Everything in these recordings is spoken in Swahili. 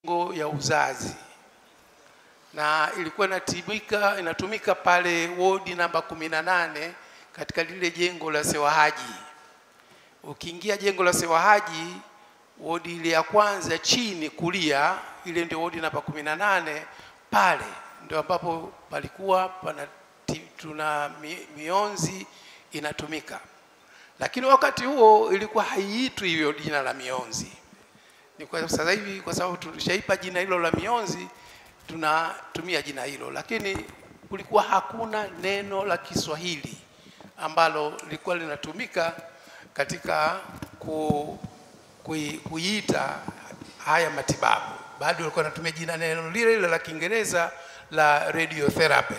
ngo ya uzazi na ilikuwa inatumika inatumika pale wodi namba kumi na nane katika lile jengo la Sewahaji. Ukiingia jengo la Sewahaji, wodi ile ya kwanza chini kulia, ile ndio wodi namba kumi na nane. Pale ndio ambapo palikuwa pana ti- tuna mi- mionzi inatumika, lakini wakati huo ilikuwa haiitwi hivyo jina la mionzi ni kwa sasa hivi kwa sababu tulishaipa jina hilo la mionzi tunatumia jina hilo, lakini kulikuwa hakuna neno la Kiswahili ambalo lilikuwa linatumika katika ku, kui, kuiita haya matibabu. Bado walikuwa wanatumia jina neno lile lile la Kiingereza la radiotherapy.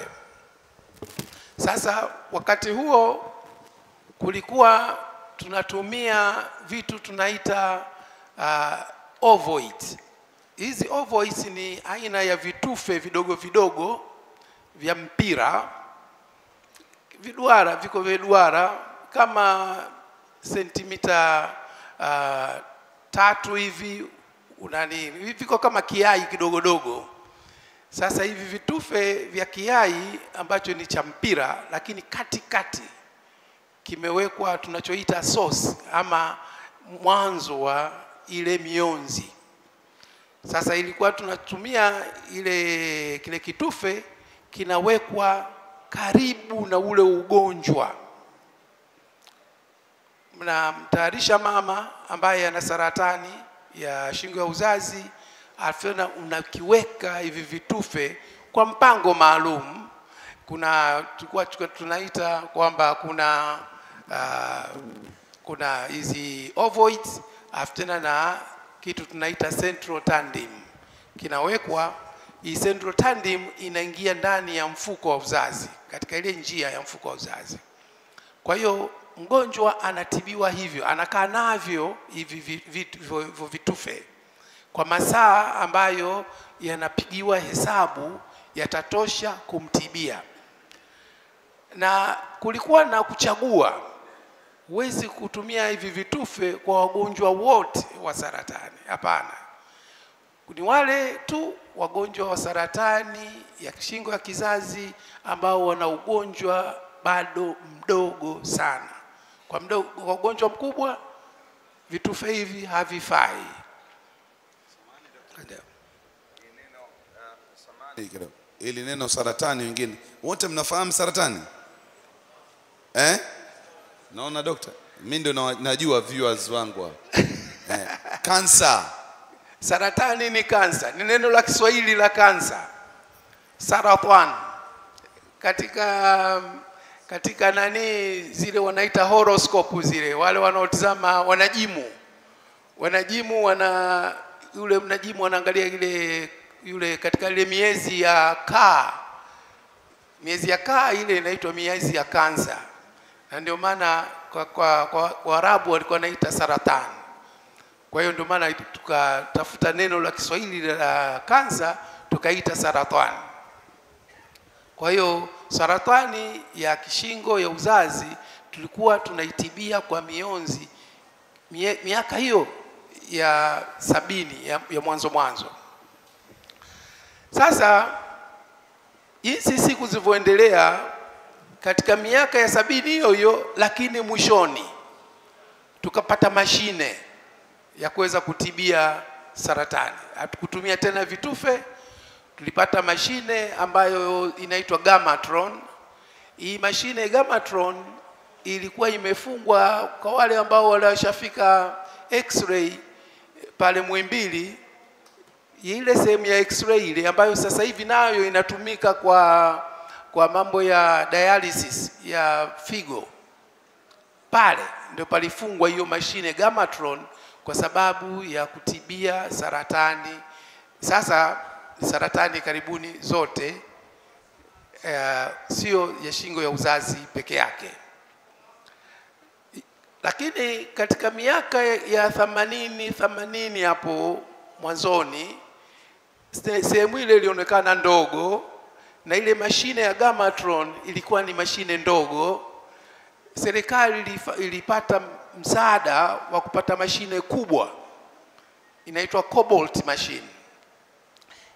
Sasa wakati huo kulikuwa tunatumia vitu tunaita uh, ovoid. Hizi ovoids ni aina ya vitufe vidogo vidogo vya mpira, viduara, viko viduara kama sentimita uh, tatu hivi unani, viko kama kiai kidogodogo. Sasa hivi vitufe vya kiai ambacho ni cha mpira, lakini katikati kimewekwa tunachoita source ama mwanzo wa ile mionzi. Sasa ilikuwa tunatumia ile kile kitufe kinawekwa karibu na ule ugonjwa, mnamtayarisha mama ambaye ana saratani ya shingo ya uzazi, alafu na unakiweka hivi vitufe kwa mpango maalum. Kuna tulikuwa tulikuwa tunaita kwamba kuna uh, kuna hizi ovoids alafu tena na kitu tunaita central tandem kinawekwa. Hii central tandem inaingia ndani ya mfuko wa uzazi, katika ile njia ya mfuko wa uzazi. Kwa hiyo mgonjwa anatibiwa hivyo, anakaa navyo hivi vi- vitu- hivyo hivyo vitufe kwa masaa ambayo yanapigiwa hesabu yatatosha kumtibia, na kulikuwa na kuchagua huwezi kutumia hivi vitufe kwa wagonjwa wote wa saratani. Hapana, ni wale tu wagonjwa wa saratani ya shingo ya kizazi ambao wana ugonjwa bado mdogo sana. Kwa mdogo, kwa ugonjwa mkubwa vitufe hivi havifai. Ndio. Hii kidogo. Ili neno saratani, wengine wote mnafahamu saratani eh? Naona dokta, mimi ndio na- najua viewers wangu hapa eh. Kansa Saratani ni kansa, ni neno la Kiswahili la kansa, sarathan. Katika katika nani zile wanaita horoscope zile, wale wanaotizama wanajimu, wanajimu wana yule mnajimu wanaangalia ile yule katika ile miezi ya kaa, miezi ya kaa ile inaitwa miezi ya kansa, na ndio maana kwa kwa, kwa Waarabu walikuwa wanaita saratani. Kwa hiyo ndio maana tukatafuta neno la Kiswahili la kansa tukaita saratani. Kwa hiyo saratani ya kishingo ya uzazi tulikuwa tunaitibia kwa mionzi mie- miaka hiyo ya sabini ya, ya mwanzo mwanzo. Sasa jinsi siku zilivyoendelea katika miaka ya sabini hiyo hiyo, lakini mwishoni tukapata mashine ya kuweza kutibia saratani. Hatukutumia tena vitufe, tulipata mashine ambayo inaitwa Gamatron. Hii mashine Gamatron ilikuwa imefungwa kwa wale ambao walishafika x-ray pale Muhimbili, ile sehemu ya x-ray ile ambayo sasa hivi nayo inatumika kwa kwa mambo ya dialysis ya figo pale ndio palifungwa hiyo mashine Gamatron kwa sababu ya kutibia saratani. Sasa saratani karibuni zote eh, sio ya shingo ya uzazi peke yake, lakini katika miaka ya themanini themanini hapo mwanzoni se- sehemu ile ilionekana ndogo, na ile mashine ya Gamatron ilikuwa ni mashine ndogo serikali ilifa- ilipata msaada wa kupata mashine kubwa inaitwa cobalt machine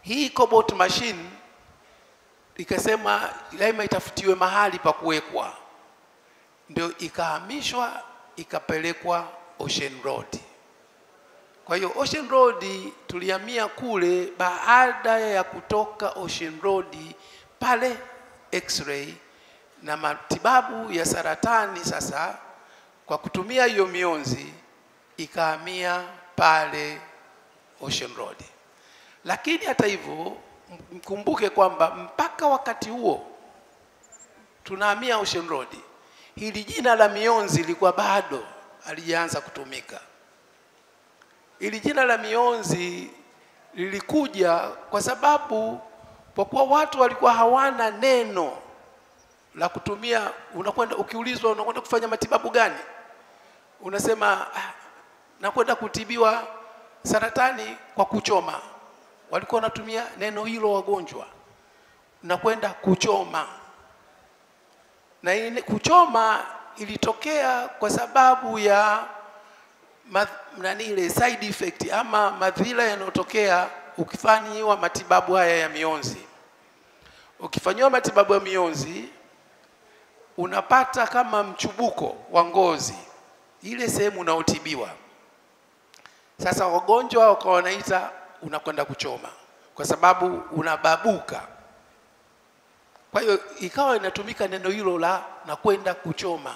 hii cobalt machine ikasema lazima itafutiwe mahali pa kuwekwa, ndio ikahamishwa ikapelekwa Ocean Road. Kwa hiyo Ocean Road tulihamia kule baada ya kutoka Ocean Road pale X-ray na matibabu ya saratani sasa kwa kutumia hiyo mionzi ikahamia pale Ocean Road. Lakini hata hivyo mkumbuke kwamba mpaka wakati huo tunahamia Ocean Road, hili jina la mionzi lilikuwa bado halijaanza kutumika. Hili jina la mionzi lilikuja kwa sababu kwa kuwa watu walikuwa hawana neno la kutumia. Unakwenda ukiulizwa unakwenda kufanya matibabu gani, unasema ah, nakwenda kutibiwa saratani kwa kuchoma. Walikuwa wanatumia neno hilo wagonjwa, nakwenda kuchoma. Na ile kuchoma ilitokea kwa sababu ya ma, nani ile side effect ama madhila yanayotokea ukifanyiwa matibabu haya ya mionzi. Ukifanyiwa matibabu ya mionzi unapata kama mchubuko wa ngozi ile sehemu unaotibiwa. Sasa wagonjwa wakawa wanaita unakwenda kuchoma, kwa sababu unababuka. Kwa hiyo ikawa inatumika neno hilo la nakwenda kuchoma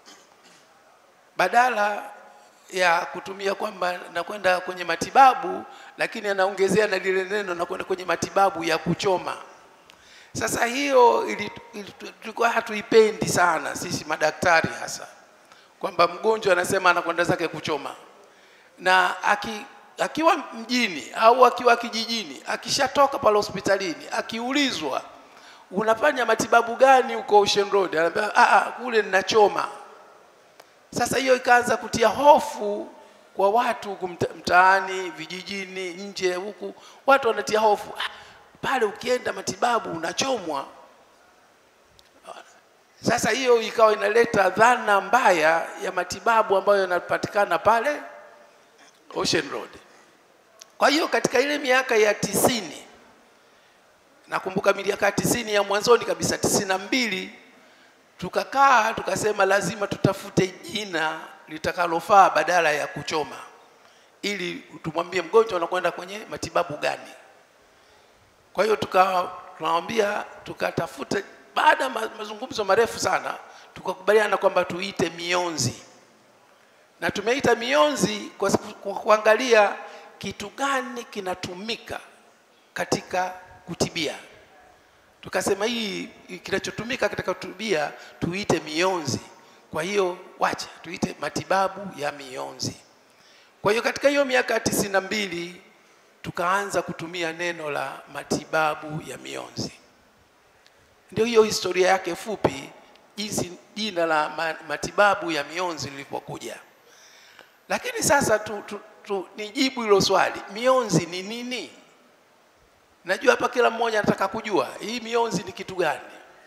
badala ya kutumia kwamba nakwenda kwenye matibabu, lakini anaongezea na lile neno nakwenda kwenye matibabu ya kuchoma. Sasa hiyo ili- ili- tulikuwa hatuipendi sana sisi madaktari, hasa kwamba mgonjwa anasema anakwenda zake kuchoma, na aki, akiwa mjini au akiwa kijijini, akishatoka pale hospitalini, akiulizwa unafanya matibabu gani huko Ocean Road, anaambia "Ah, ah, kule ninachoma. Sasa hiyo ikaanza kutia hofu kwa watu huku mta- mtaani, vijijini, nje huku, watu wanatia hofu ah, pale ukienda matibabu unachomwa. Sasa hiyo ikawa inaleta dhana mbaya ya matibabu ambayo yanapatikana pale Ocean Road. Kwa hiyo katika ile miaka ya tisini, nakumbuka miaka ya tisini ya mwanzoni kabisa, tisini na mbili tukakaa tukasema lazima tutafute jina litakalofaa badala ya kuchoma, ili tumwambie mgonjwa anakwenda kwenye matibabu gani. Kwa hiyo tuka tunamwambia tukatafuta, baada ya ma- mazungumzo marefu sana, tukakubaliana kwamba tuite mionzi, na tumeita mionzi kwa, sababu- kwa kuangalia kitu gani kinatumika katika kutibia tukasema hii hii kinachotumika katika kutibia tuite mionzi. Kwa hiyo wacha tuite matibabu ya mionzi. Kwa hiyo katika hiyo miaka ya tisini na mbili tukaanza kutumia neno la matibabu ya mionzi. Ndio hiyo historia yake fupi, jinsi jina la ma- matibabu ya mionzi lilipokuja. Lakini sasa tu, tu, tu, nijibu hilo swali, mionzi ni nini? Najua hapa kila mmoja anataka kujua hii mionzi ni kitu gani.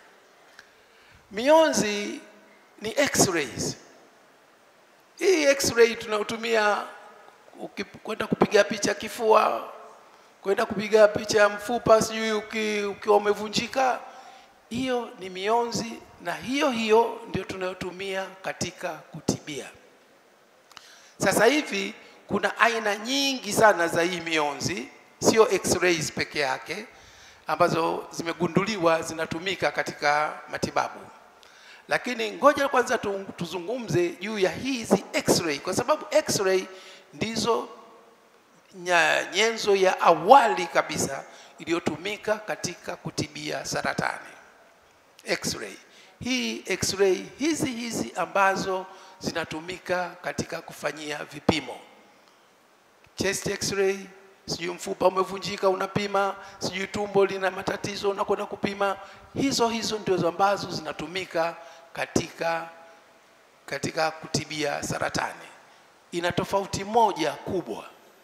Mionzi ni x-rays. Hii x-ray tunayotumia uki- kwenda kupiga picha kifua, kwenda kupiga picha ya mfupa, sijui uki- ukiwa umevunjika, hiyo ni mionzi, na hiyo hiyo ndio tunayotumia katika kutibia. Sasa hivi kuna aina nyingi sana za hii mionzi, sio x-rays peke yake ambazo zimegunduliwa zinatumika katika matibabu. Lakini ngoja kwanza tu, tuzungumze juu ya hizi x-ray kwa sababu x-ray ndizo nya, nyenzo ya awali kabisa iliyotumika katika kutibia saratani. X-ray. Hii X-ray hizi hizi ambazo zinatumika katika kufanyia vipimo. Chest X-ray, sijui mfupa umevunjika unapima, sijui tumbo lina matatizo unakwenda kupima. Hizo hizo ndio ambazo zinatumika katika katika kutibia saratani. Ina tofauti moja kubwa.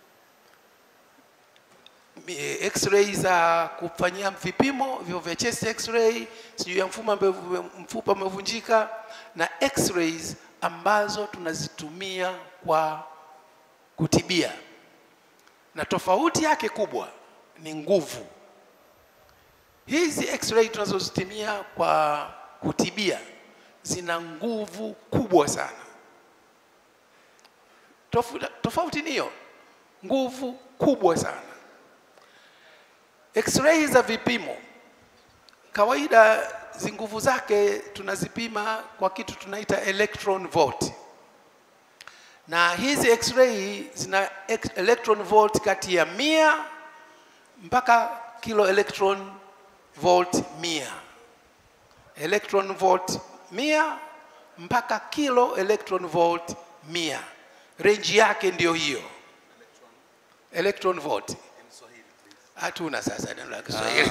Mi- X-ray za kufanyia vipimo vyo vya chest X-ray, sijui ya mfupa ambayo mfupa umevunjika, na X-rays ambazo tunazitumia kwa kutibia, na tofauti yake kubwa ni nguvu hizi x-ray tunazozitumia kwa kutibia zina nguvu kubwa sana. Tofu- Tofauti ni hiyo, nguvu kubwa sana. X-ray za vipimo kawaida zi nguvu zake tunazipima kwa kitu tunaita electron volt, na hizi x-ray zina ex- electron volt kati ya mia mpaka kilo electron volt mia electron volt mia mpaka kilo electron volt mia range yake ndiyo hiyo electron volt hatuna sasa neno la Kiswahili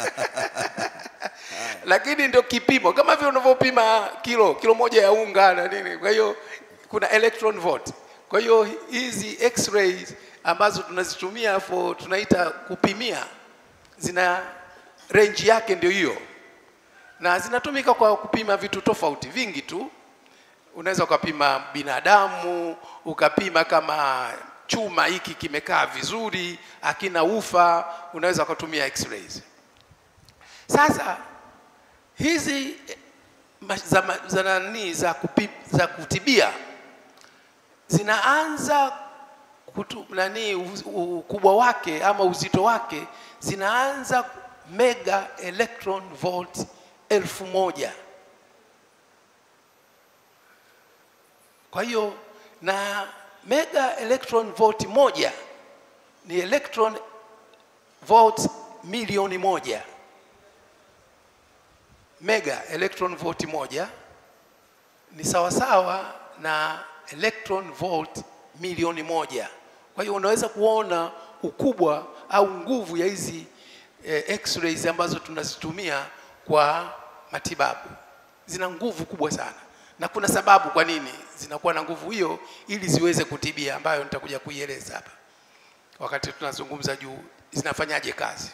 lakini ndio kipimo kama vile unavyopima kilo kilo moja ya unga na nini. Kwa hiyo kuna electron volt. Kwa hiyo hizi x-rays ambazo tunazitumia for tunaita kupimia zina range yake ndio hiyo, na zinatumika kwa kupima vitu tofauti vingi tu. Unaweza ukapima binadamu, ukapima kama chuma hiki kimekaa vizuri, akina ufa, unaweza ukatumia x-rays. Sasa hizi eh, ma- za, ma- za nani za, kupi, za kutibia zinaanza kutu, nani u- u- ukubwa wake ama uzito wake zinaanza mega electron volt elfu moja. Kwa hiyo na mega electron volt moja ni electron volt milioni moja mega electron volt moja ni sawasawa na electron volt milioni moja. Kwa hiyo unaweza kuona ukubwa au nguvu ya hizi eh, x-rays ambazo tunazitumia kwa matibabu. Zina nguvu kubwa sana, na kuna sababu kwa nini zinakuwa na nguvu hiyo, ili ziweze kutibia, ambayo nitakuja kuieleza hapa wakati tunazungumza juu zinafanyaje kazi.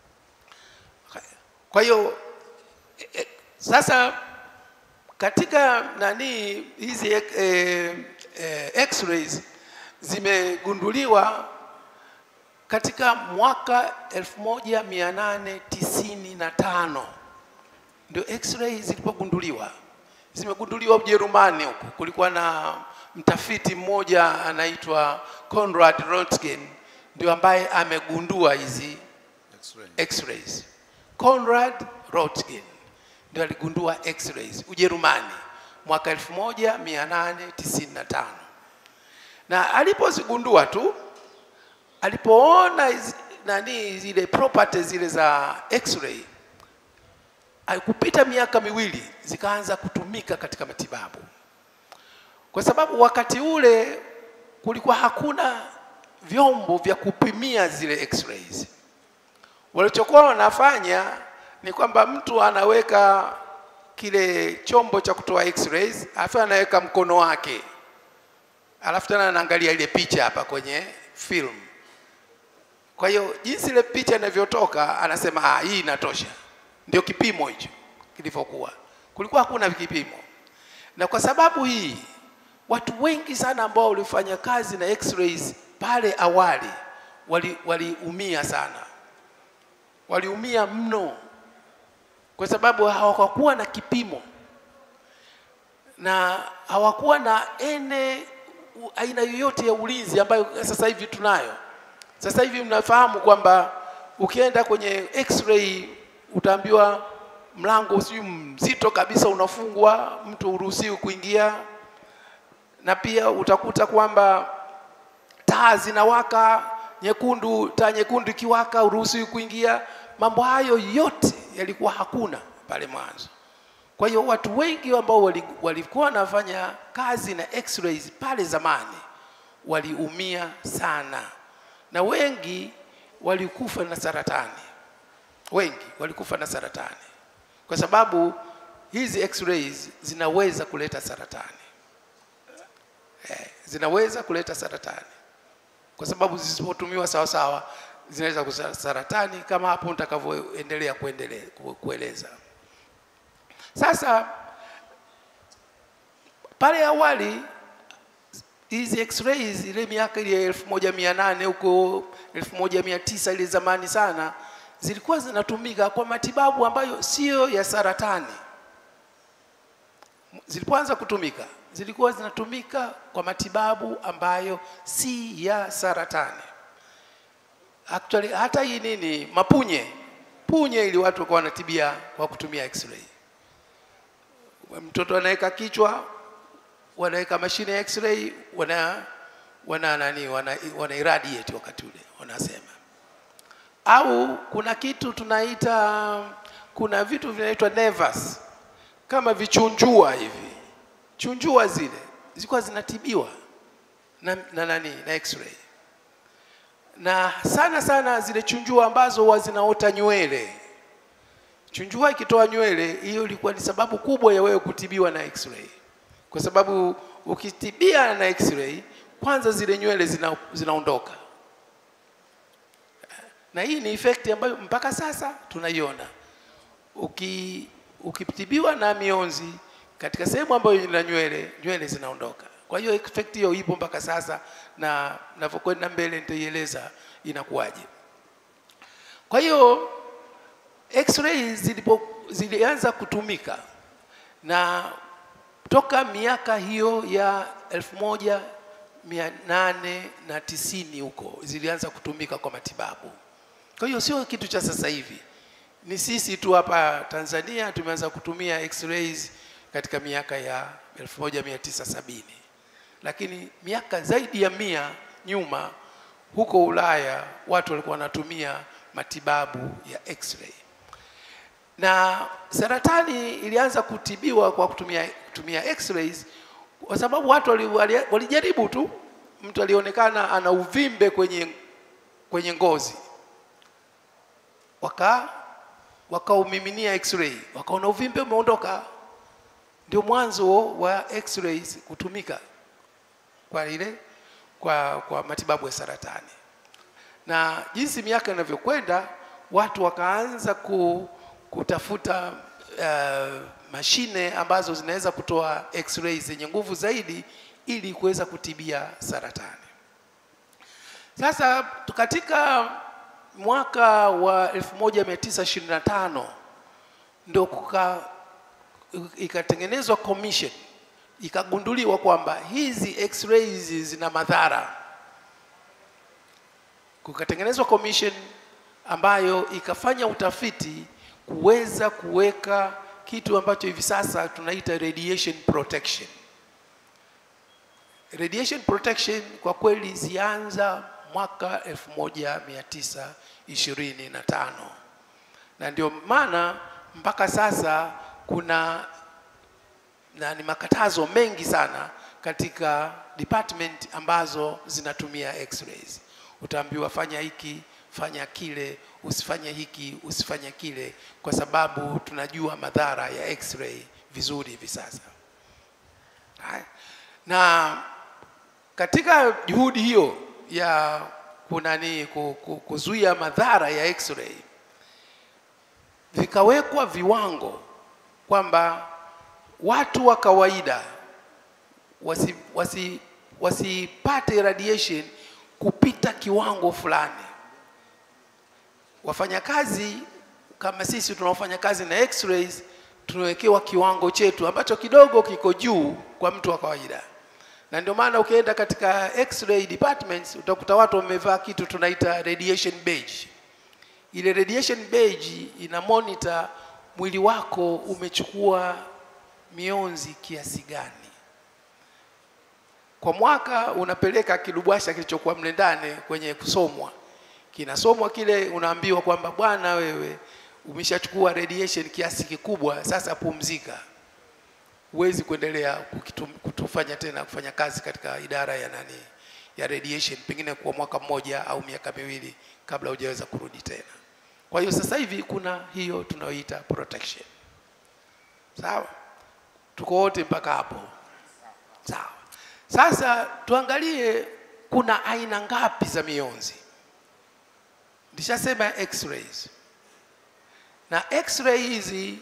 Kwa hiyo e, sasa katika nani hizi eh, eh, x-rays zimegunduliwa katika mwaka 1895 ndio x-ray zilipogunduliwa. Zimegunduliwa Ujerumani huko, kulikuwa na mtafiti mmoja anaitwa Konrad Röntgen ndio ambaye amegundua hizi X-ray. x-rays. Konrad Röntgen ndio aligundua x-rays Ujerumani mwaka 1895 na alipozigundua tu alipoona hizi- nani zile properties zile za x-ray haikupita miaka miwili zikaanza kutumika katika matibabu kwa sababu wakati ule kulikuwa hakuna vyombo vya kupimia zile x-rays walichokuwa wanafanya ni kwamba mtu anaweka kile chombo cha kutoa x-rays alafu anaweka mkono wake alafu tena anaangalia ile picha hapa kwenye film kwa hiyo jinsi ile picha inavyotoka anasema ah, hii inatosha ndio kipimo hicho kilivyokuwa kulikuwa hakuna kipimo na kwa sababu hii watu wengi sana ambao walifanya kazi na x-rays pale awali waliumia wali waliumia sana waliumia mno kwa sababu hawakuwa na kipimo na hawakuwa na ene u- aina yoyote ya ulinzi ambayo sasa hivi tunayo. Sasa hivi mnafahamu kwamba ukienda kwenye x-ray utaambiwa mlango sijui mzito kabisa unafungwa, mtu huruhusiwi kuingia, na pia utakuta kwamba taa zinawaka nyekundu, taa nyekundu ikiwaka uruhusiwi kuingia. Mambo hayo yote yalikuwa hakuna pale mwanzo. Kwa hiyo watu wengi ambao wali- walikuwa wanafanya kazi na x-rays pale zamani waliumia sana, na wengi walikufa na saratani, wengi walikufa na saratani kwa sababu hizi x-rays zinaweza kuleta saratani eh, zinaweza kuleta saratani kwa sababu zisipotumiwa sawa sawa zinaweza kuleta saratani kama hapo nitakavyoendelea kuendelea ku- kueleza. Sasa pale awali hizi x-rays ile miaka ile elfu moja mia nane huko elfu moja mia tisa ile zamani sana zilikuwa zinatumika kwa matibabu ambayo siyo ya saratani. Zilipoanza kutumika, zilikuwa zinatumika kwa matibabu ambayo si ya saratani. Actually, hata hii nini mapunye punye, ili watu walikuwa wanatibia kwa kutumia x-ray. Mtoto anaweka kichwa, wanaweka mashine ya x-ray, wana wana nani, wana, wana irradiate wakati ule wanasema au kuna kitu tunaita, kuna vitu vinaitwa nevus kama vichunjua hivi. Chunjua zile zilikuwa zinatibiwa na, na nani na x-ray, na sana sana zile chunjua ambazo huwa zinaota nywele. Chunjua ikitoa nywele, hiyo ilikuwa ni sababu kubwa ya wewe kutibiwa na x-ray, kwa sababu ukitibia na x-ray, kwanza zile nywele zina, zinaondoka na hii ni effect ambayo mpaka sasa tunaiona. Uki, ukitibiwa na mionzi katika sehemu ambayo ina nywele, nywele zinaondoka. Kwa hiyo effect hiyo ipo mpaka sasa, na navyokwenda mbele nitaieleza inakuwaje. Kwa hiyo x-ray zilipo zilianza kutumika na toka miaka hiyo ya elfu moja mia nane na tisini huko zilianza kutumika kwa matibabu. Kwa hiyo sio kitu cha sasa hivi, ni sisi tu hapa Tanzania tumeanza kutumia x-rays katika miaka ya 1970 lakini miaka zaidi ya mia nyuma huko Ulaya watu walikuwa wanatumia matibabu ya x-ray, na saratani ilianza kutibiwa kwa kutumia, kutumia x-rays kwa sababu watu walijaribu wali tu, mtu alionekana ana uvimbe kwenye, kwenye ngozi waka wakaumiminia x-ray wakaona uvimbe umeondoka. Ndio mwanzo wa x-rays kutumika kwa ile kwa, kwa matibabu ya saratani, na jinsi miaka inavyokwenda watu wakaanza ku, kutafuta uh, mashine ambazo zinaweza kutoa x-ray zenye nguvu zaidi ili kuweza kutibia saratani. Sasa katika mwaka wa 1925 ndio kuka ikatengenezwa commission ikagunduliwa kwamba hizi x-rays zina madhara. Kukatengenezwa commission ambayo ikafanya utafiti kuweza kuweka kitu ambacho hivi sasa tunaita radiation protection. Radiation protection kwa kweli zianza mwaka 1925 na ndio maana mpaka sasa kuna na ni makatazo mengi sana katika department ambazo zinatumia x-rays. Utaambiwa fanya hiki, fanya kile, usifanye hiki, usifanye kile, kwa sababu tunajua madhara ya x-ray vizuri hivi sasa. Na katika juhudi hiyo ya kunani kuzuia madhara ya x-ray, vikawekwa viwango kwamba watu wa kawaida wasi, wasi, wasipate radiation kupita kiwango fulani. Wafanyakazi kama sisi tunaofanya kazi na x-rays tunawekewa kiwango chetu ambacho kidogo kiko juu kwa mtu wa kawaida, na ndio maana ukienda katika x-ray departments utakuta watu wamevaa kitu tunaita radiation badge. Ile radiation badge ina monitor mwili wako umechukua mionzi kiasi gani kwa mwaka. Unapeleka kilubwasha kilichokuwa mle ndani kwenye kusomwa, kinasomwa kile, unaambiwa kwamba bwana, wewe umeshachukua radiation kiasi kikubwa, sasa pumzika, huwezi kuendelea kutufanya tena kufanya kazi katika idara ya nani ya radiation, pengine kwa mwaka mmoja au miaka miwili kabla hujaweza kurudi tena. Kwa hiyo sasa hivi kuna hiyo tunayoita protection. Sawa, tuko wote mpaka hapo? Sawa. Sasa tuangalie kuna aina ngapi za mionzi. Nishasema x-rays, na x-ray hizi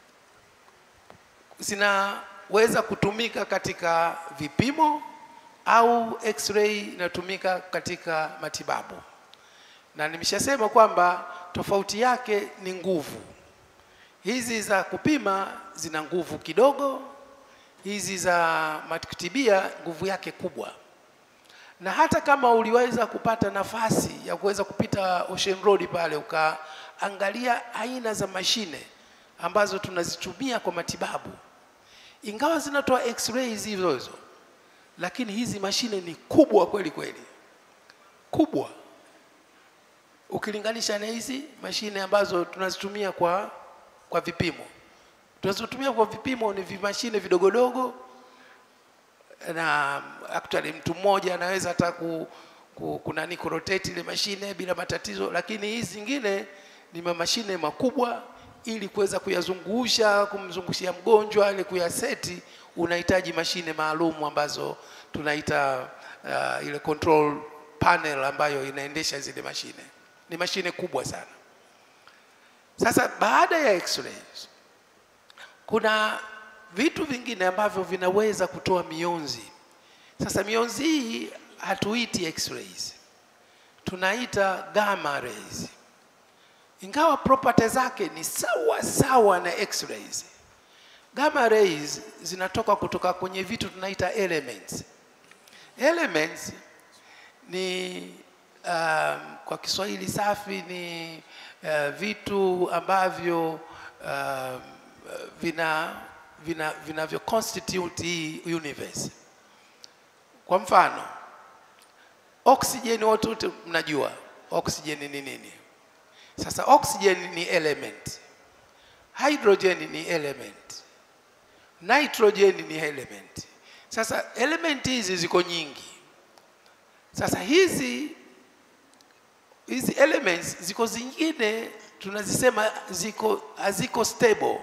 zinaweza kutumika katika vipimo au x-ray inatumika katika matibabu, na nimeshasema kwamba tofauti yake ni nguvu. Hizi za kupima zina nguvu kidogo, hizi za matikitibia nguvu yake kubwa. Na hata kama uliweza kupata nafasi ya kuweza kupita Ocean Road pale ukaangalia aina za mashine ambazo tunazitumia kwa matibabu, ingawa zinatoa x-rays hizo hizo, lakini hizi mashine ni kubwa kweli kweli, kubwa ukilinganisha na hizi mashine ambazo tunazitumia kwa kwa vipimo. Tunazotumia kwa vipimo ni vimashine vidogodogo, na actually mtu mmoja anaweza hata ku, ku, kunani kurotate ile mashine bila matatizo, lakini hizi zingine ni mashine makubwa, ili kuweza kuyazungusha kumzungushia mgonjwa ili kuyaseti, unahitaji mashine maalum ambazo tunaita uh, ile control panel ambayo inaendesha zile mashine. Ni mashine kubwa sana. Sasa baada ya x-rays kuna vitu vingine ambavyo vinaweza kutoa mionzi. Sasa mionzi hii hatuiti x-rays, tunaita gamma rays, ingawa property zake ni sawa sawa na x-rays. Gamma rays zinatoka kutoka kwenye vitu tunaita elements. Elements ni um, kwa Kiswahili safi ni uh, vitu ambavyo uh, vina vina vinavyo constitute hii universe. Kwa mfano, oxygen, wote wote mnajua oxygen ni nini. Sasa oxygen ni element, hydrogen ni element, nitrogen ni element. Sasa element hizi ziko nyingi. Sasa hizi hizi elements ziko zingine tunazisema ziko haziko stable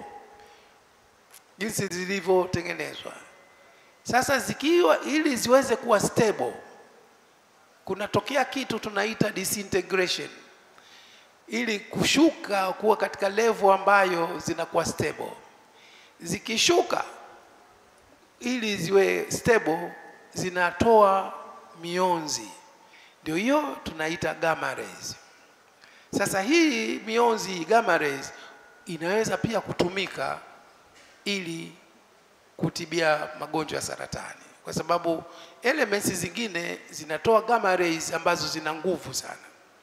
jinsi zilivyotengenezwa. Sasa zikiwa ili ziweze kuwa stable, kunatokea kitu tunaita disintegration, ili kushuka kuwa katika level ambayo zinakuwa stable. Zikishuka ili ziwe stable, zinatoa mionzi, ndio hiyo tunaita gamma rays. Sasa hii mionzi gamma rays inaweza pia kutumika ili kutibia magonjwa ya saratani, kwa sababu elements zingine zinatoa gamma rays ambazo zina nguvu sana,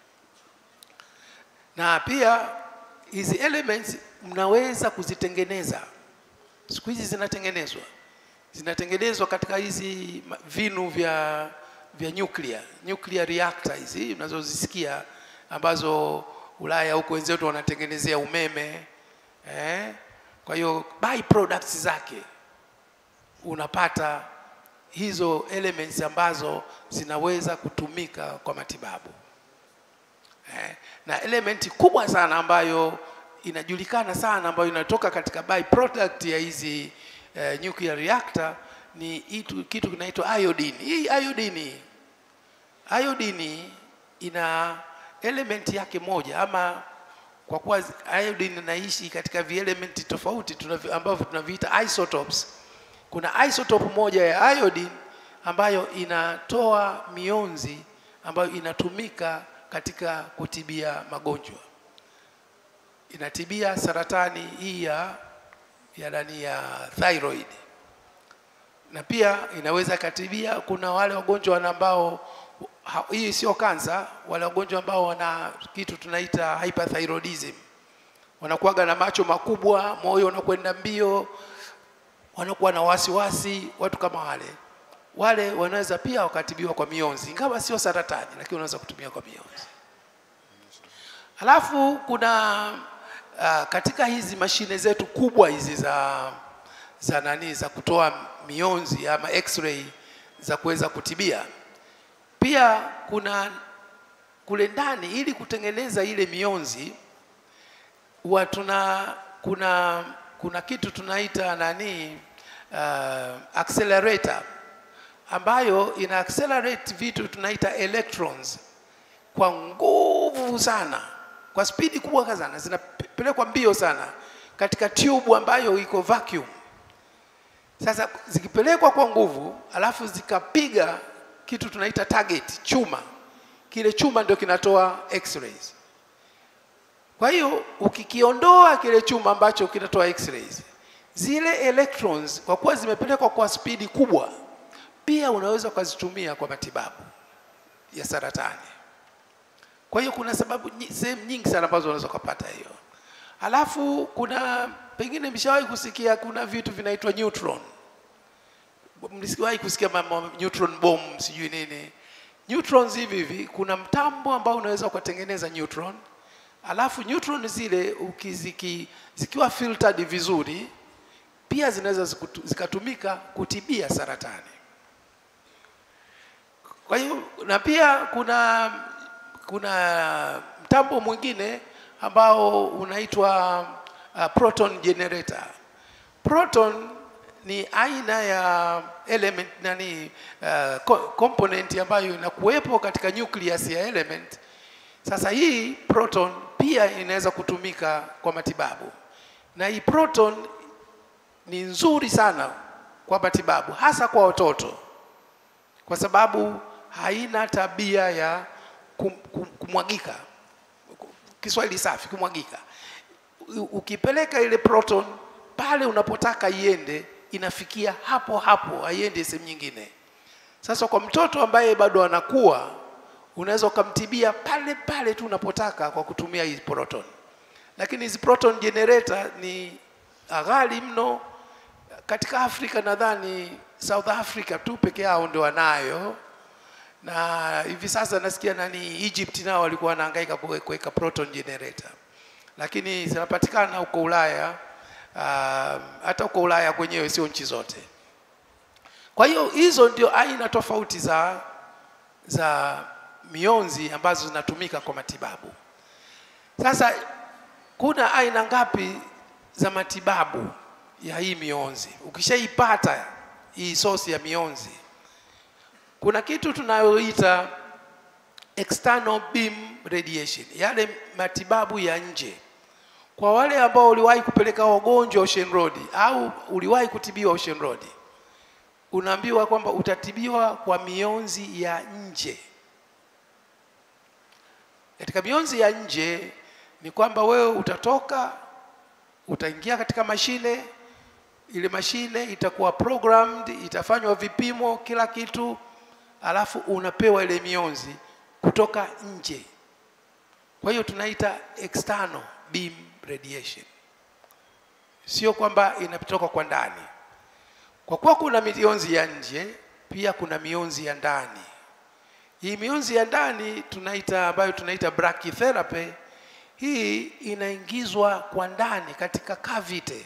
na pia hizi elements mnaweza kuzitengeneza. Siku hizi zinatengenezwa, zinatengenezwa katika hizi vinu vya vya nuclear, nuclear reactor hizi unazozisikia ambazo Ulaya huko wenzetu wanatengenezea umeme eh? Kwa hiyo by products zake unapata hizo elements ambazo zinaweza kutumika kwa matibabu eh? Na elementi kubwa sana ambayo inajulikana sana ambayo inatoka katika by product ya hizi eh, nuclear reactor ni itu, kitu kinaitwa iodine. Hii iodine, iodine ina element yake moja ama kwa kuwa iodine inaishi katika vielementi tofauti tunavi, ambavyo tunaviita isotopes. Kuna isotope moja ya iodine ambayo inatoa mionzi ambayo inatumika katika kutibia magonjwa, inatibia saratani hii ya ya ndani ya thyroid, na pia inaweza katibia. Kuna wale wagonjwa ambao hii sio kansa, wale wagonjwa ambao wana kitu tunaita hyperthyroidism, wanakuwaga na macho makubwa, moyo unakwenda mbio, wanakuwa na wasiwasi. Watu kama wale wale wanaweza pia wakatibiwa kwa mionzi, ingawa sio saratani, lakini wanaweza kutumia kwa mionzi. Halafu kuna uh, katika hizi mashine zetu kubwa hizi za za nani za kutoa mionzi ama x-ray za kuweza kutibia pia kuna kule ndani, ili kutengeneza ile mionzi huwa tuna kuna kuna kitu tunaita nani uh, accelerator ambayo ina accelerate vitu tunaita electrons kwa nguvu sana, kwa spidi kubwa sana, zinapelekwa mbio sana katika tube ambayo iko vacuum. Sasa zikipelekwa kwa nguvu, alafu zikapiga kitu tunaita target chuma, kile chuma ndio kinatoa x-rays. Kwa hiyo ukikiondoa kile chuma ambacho kinatoa x-rays, zile electrons kwa kuwa zimepelekwa kwa spidi kubwa, pia unaweza ukazitumia kwa matibabu ya saratani. Kwa hiyo kuna sababu nyi- sehemu nyingi sana ambazo unaweza kupata hiyo. Alafu kuna pengine mshawahi kusikia kuna vitu vinaitwa neutron. Mlisiwahi kusikia mambo neutron bomb sijui nini. Neutrons hivi hivi kuna mtambo ambao unaweza ukatengeneza neutron. Alafu neutron zile ukiziki, zikiwa filtered vizuri pia zinaweza zikutu- zikatumika kutibia saratani. Kwa hiyo na pia kuna kuna mtambo mwingine ambao unaitwa uh, proton generator. Proton ni aina ya element nani uh, co- component ambayo inakuwepo katika nucleus ya element. Sasa hii proton pia inaweza kutumika kwa matibabu, na hii proton ni nzuri sana kwa matibabu, hasa kwa watoto kwa sababu haina tabia ya kum, kum, kumwagika. Kiswahili safi, kumwagika. U- Ukipeleka ile proton pale unapotaka iende, inafikia hapo hapo, haiendi sehemu nyingine. Sasa kwa mtoto ambaye bado anakuwa, unaweza ukamtibia pale pale tu unapotaka kwa kutumia hii proton, lakini hizi proton generator ni ghali mno katika Afrika nadhani South Africa tu peke yao ndio wanayo, na hivi sasa nasikia nani Egypt nao walikuwa wanahangaika kuwe- kuweka proton generator, lakini zinapatikana huko Ulaya. Uh, hata huko Ulaya kwenyewe, sio nchi zote. Kwa hiyo hizo ndio aina tofauti za za mionzi ambazo zinatumika kwa matibabu. Sasa kuna aina ngapi za matibabu ya hii mionzi? Ukishaipata hii sosi ya mionzi, kuna kitu tunayoita external beam radiation, yale matibabu ya nje. Kwa wale ambao uliwahi kupeleka wagonjwa Ocean Road au uliwahi kutibiwa Ocean Road, unaambiwa kwamba utatibiwa kwa mionzi ya nje. Katika mionzi ya nje ni kwamba wewe utatoka, utaingia katika mashine, ile mashine itakuwa programmed, itafanywa vipimo, kila kitu, alafu unapewa ile mionzi kutoka nje. Kwa hiyo tunaita external beam radiation, sio kwamba inatoka kwa ndani. Kwa kuwa kuna mionzi ya nje, pia kuna mionzi ya ndani. Hii mionzi ya ndani tunaita ambayo tunaita brachytherapy, hii inaingizwa kwa ndani katika cavity.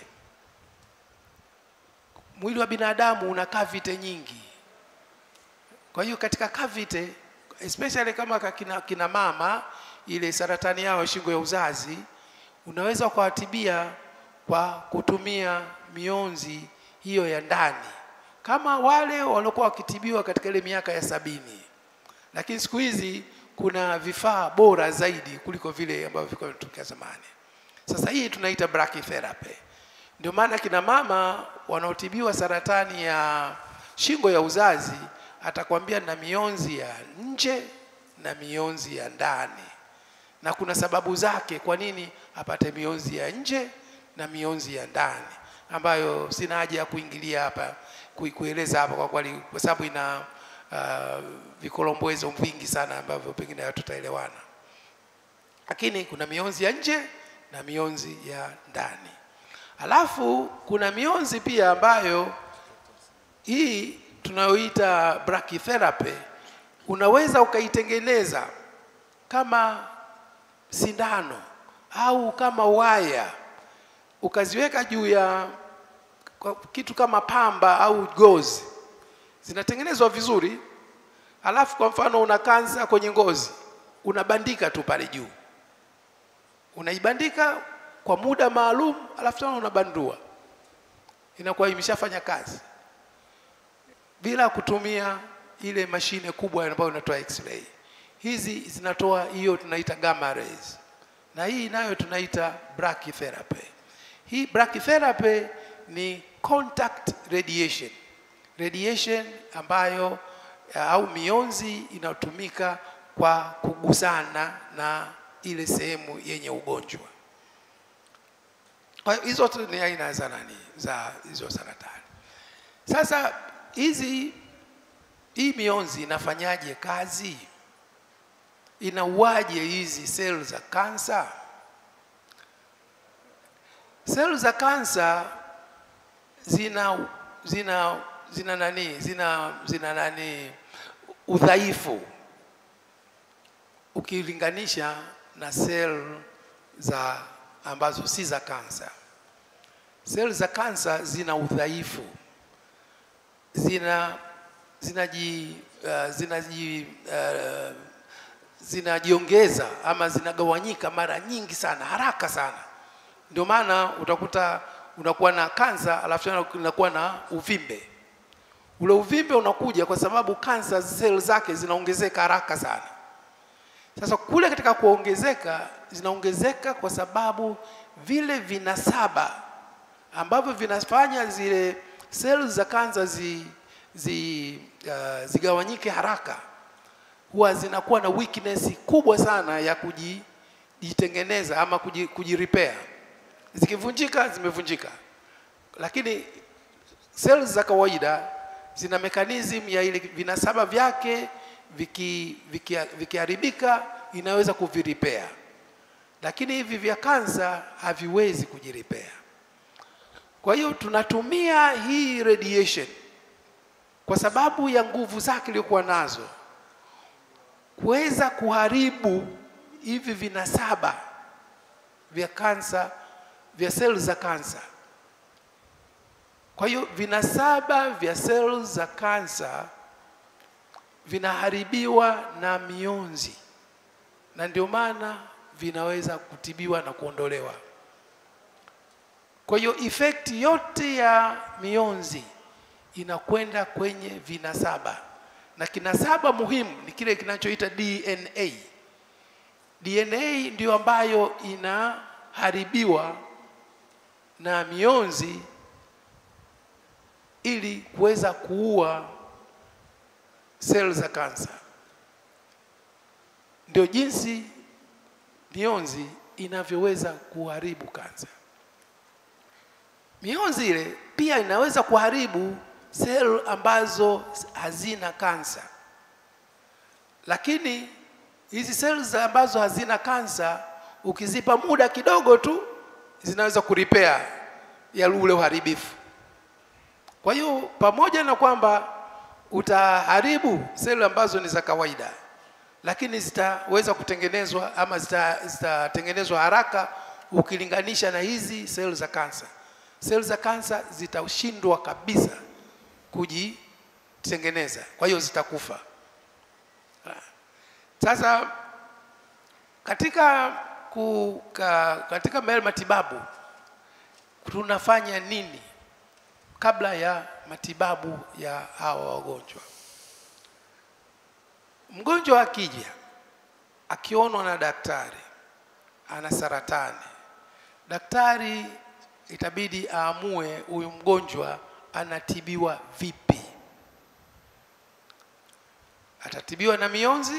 Mwili wa binadamu una cavity nyingi. Kwa hiyo katika cavity especially kama kina, kina mama ile saratani yao ya shingo ya uzazi, unaweza ukawatibia kwa kutumia mionzi hiyo ya ndani, kama wale waliokuwa wakitibiwa katika ile miaka ya sabini. Lakini siku hizi kuna vifaa bora zaidi kuliko vile ambavyo vilikuwa vinatokea zamani. Sasa hii tunaita brachytherapy. Ndio maana kina mama wanaotibiwa saratani ya shingo ya uzazi atakwambia na mionzi ya nje na mionzi ya ndani, na kuna sababu zake kwa nini apate mionzi ya nje na mionzi ya ndani, ambayo sina haja ya kuingilia hapa kui- kueleza hapa kwa kweli, kwa sababu ina uh, vikolombwezo vingi sana ambavyo pengine hatutaelewana, lakini kuna mionzi ya nje na mionzi ya ndani. Alafu kuna mionzi pia ambayo hii tunayoita brachytherapy unaweza ukaitengeneza kama sindano au kama waya ukaziweka juu ya kwa kitu kama pamba au gozi, zinatengenezwa vizuri. Alafu kwa mfano una kansa kwenye ngozi, unabandika tu pale juu, unaibandika kwa muda maalum, alafu tena unabandua, inakuwa imeshafanya kazi bila kutumia ile mashine kubwa ambayo inatoa x-ray. Hizi zinatoa hiyo tunaita gamma rays, na hii nayo tunaita brachytherapy. Hii brachytherapy ni contact radiation, radiation ambayo au mionzi inayotumika kwa kugusana na ile sehemu yenye ugonjwa. Kwa hiyo hizo tu ni aina za nani za hizo saratani. Sasa hizi hii mionzi inafanyaje kazi? Inauaje hizi seli za kansa? Seli za kansa zina zina zina nani zina zina nani udhaifu ukilinganisha na seli za ambazo si za kansa. Seli za kansa zina udhaifu, zina zinaji uh, zinaji uh, zinajiongeza ama zinagawanyika mara nyingi sana haraka sana. Ndio maana utakuta unakuwa na kansa alafu tena unakuwa na uvimbe. Ule uvimbe unakuja kwa sababu kansa seli zake zinaongezeka haraka sana. Sasa kule katika kuongezeka zinaongezeka kwa sababu vile vinasaba ambavyo vinafanya zile seli za kansa zi, zi, uh, zigawanyike haraka huwa zinakuwa na weakness kubwa sana ya kujitengeneza ama kuji, kujirepair. Zikivunjika zimevunjika, lakini seli za kawaida zina mechanism ya ile vinasaba vyake vikiharibika viki, viki inaweza kuviripea, lakini hivi vya kansa haviwezi kujiripea. Kwa hiyo tunatumia hii radiation kwa sababu ya nguvu zake iliyokuwa nazo kuweza kuharibu hivi vinasaba vya kansa vya seli za kansa. Kwa hiyo vinasaba vya seli za kansa vinaharibiwa na mionzi, na ndio maana vinaweza kutibiwa na kuondolewa. Kwa hiyo effect yote ya mionzi inakwenda kwenye vinasaba, na kinasaba muhimu ni kile kinachoita DNA. DNA ndio ambayo inaharibiwa na mionzi ili kuweza kuua seli za kansa. Ndio jinsi mionzi inavyoweza kuharibu kansa. Mionzi ile pia inaweza kuharibu seli ambazo hazina kansa, lakini hizi seli ambazo hazina kansa ukizipa muda kidogo tu zinaweza kuripea ya ule uharibifu. Kwa hiyo pamoja na kwamba utaharibu seli ambazo ni za kawaida, lakini zitaweza kutengenezwa ama zitatengenezwa haraka ukilinganisha na hizi seli za kansa. Seli za kansa zitashindwa kabisa kujitengeneza, kwa hiyo zitakufa. Sasa katika kuka, katika matibabu tunafanya nini kabla ya matibabu ya hawa wagonjwa? Mgonjwa akija akionwa na daktari ana saratani, daktari itabidi aamue huyu mgonjwa anatibiwa vipi. Atatibiwa na mionzi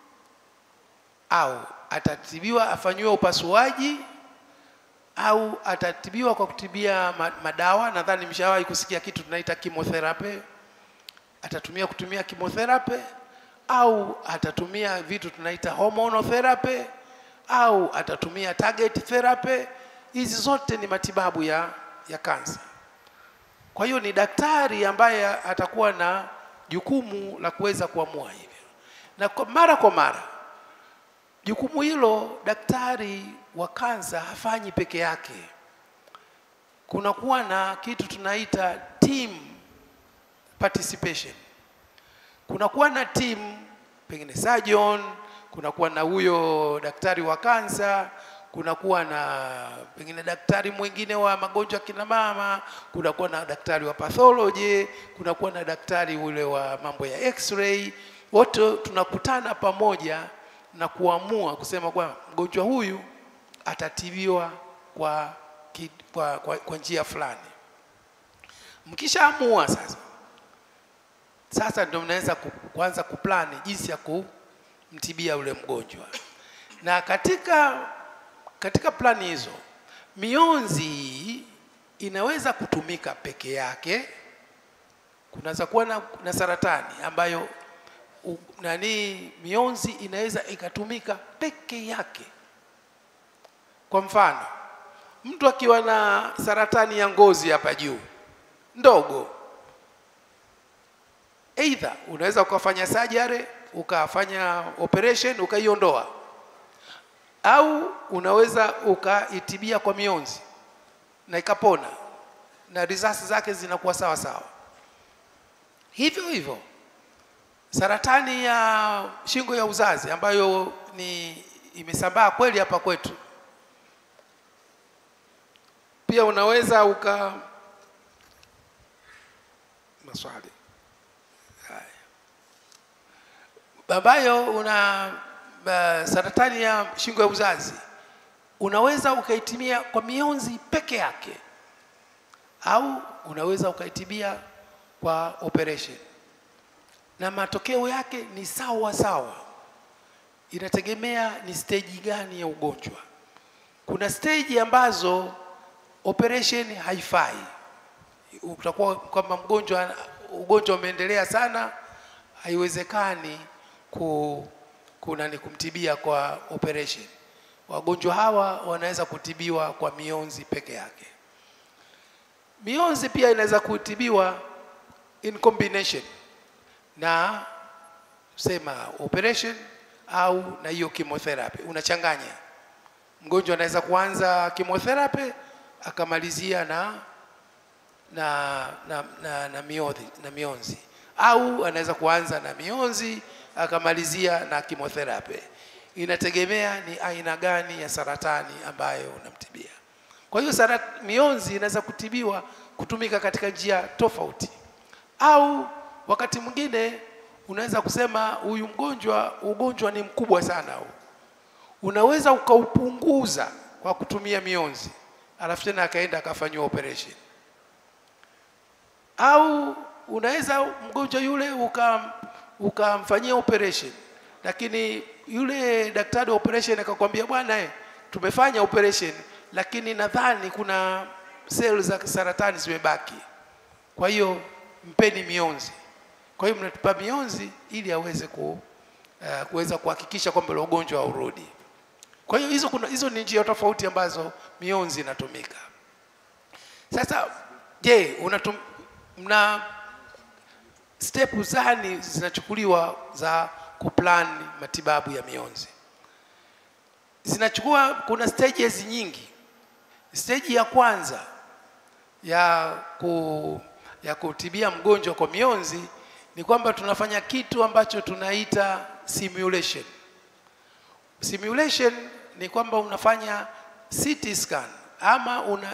au atatibiwa afanyiwe upasuaji au atatibiwa kwa kutibia madawa. Nadhani mshawahi kusikia kitu tunaita chemotherapy. Atatumia kutumia chemotherapy au atatumia vitu tunaita hormonal therapy au atatumia target therapy. Hizi zote ni matibabu ya, ya kansa. Kwa hiyo ni daktari ambaye atakuwa na jukumu la kuweza kuamua hivyo, na kwa mara kwa mara jukumu hilo daktari wa kansa hafanyi peke yake. Kunakuwa na kitu tunaita team participation. Kunakuwa na team, pengine surgeon, kunakuwa na huyo daktari wa kansa, kunakuwa na pengine daktari mwingine wa magonjwa kina mama, kunakuwa na daktari wa pathology, kunakuwa na daktari ule wa mambo ya x-ray. Wote tunakutana pamoja na kuamua kusema kwa mgonjwa huyu atatibiwa kwa, kwa, kwa, kwa njia fulani. Mkishaamua sasa, sasa ndio mnaweza kuanza kuplani jinsi ya kumtibia ule mgonjwa, na katika katika plani hizo mionzi inaweza kutumika peke yake kunaweza kuwa na, na saratani ambayo u, nani mionzi inaweza ikatumika peke yake kwa mfano mtu akiwa na saratani ya ngozi hapa juu ndogo Either unaweza ukafanya surgery ukafanya operation ukaiondoa, au unaweza ukaitibia kwa mionzi na ikapona na risasi zake zinakuwa sawa sawa. Hivyo hivyo saratani ya shingo ya uzazi ambayo ni imesambaa kweli hapa kwetu, pia unaweza uka maswali ambayo una uh, saratani ya shingo ya uzazi unaweza ukaitimia kwa mionzi peke yake au unaweza ukaitibia kwa operation na matokeo yake ni sawa sawa inategemea ni stage gani ya ugonjwa kuna stage ambazo operation haifai utakuwa kwamba mgonjwa ugonjwa umeendelea sana haiwezekani ku, kuna ni kumtibia kwa operation. Wagonjwa hawa wanaweza kutibiwa kwa mionzi peke yake. Mionzi pia inaweza kutibiwa in combination na sema operation au na hiyo chemotherapy, unachanganya. Mgonjwa anaweza kuanza chemotherapy akamalizia na na na, na, na, mionzi, na mionzi au anaweza kuanza na mionzi akamalizia na chemotherapy. Inategemea ni aina gani ya saratani ambayo unamtibia. Kwa hiyo sarat, mionzi inaweza kutibiwa kutumika katika njia tofauti, au wakati mwingine unaweza kusema huyu mgonjwa ugonjwa ni mkubwa sana huu, unaweza ukaupunguza kwa kutumia mionzi, alafu tena akaenda akafanyiwa operation, au unaweza mgonjwa yule ukam ukamfanyia operation, lakini yule daktari wa operation akakwambia, bwana eh, tumefanya operation, lakini nadhani kuna seli za saratani zimebaki, kwa hiyo mpeni mionzi. Kwa hiyo mnatupa mionzi ili aweze ku, uh, kuweza kuhakikisha kwamba ule ugonjwa haurudi. Kwa hiyo hizo, kuna, hizo ni njia tofauti ambazo mionzi inatumika. Sasa je, unatum, mna step zani zinachukuliwa za kuplan matibabu ya mionzi? Zinachukua, kuna stages nyingi. Stage ya kwanza ya, ku, ya kutibia mgonjwa kwa mionzi ni kwamba tunafanya kitu ambacho tunaita simulation. Simulation ni kwamba unafanya CT scan ama una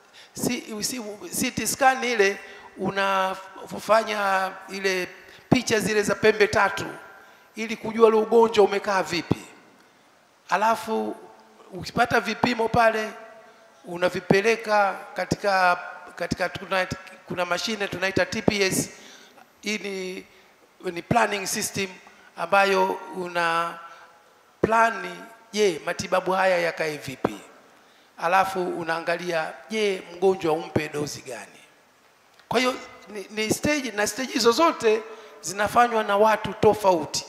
CT scan ile unafanya ile picha zile za pembe tatu ili kujua ule ugonjwa umekaa vipi, alafu ukipata vipimo pale unavipeleka katika katika kuna, kuna mashine tunaita TPS. Hii ni, ni planning system ambayo una plani, je, matibabu haya yakae vipi, alafu unaangalia, je, mgonjwa umpe dozi gani. Kwa hiyo ni, ni stage na stage hizo zote zinafanywa na watu tofauti.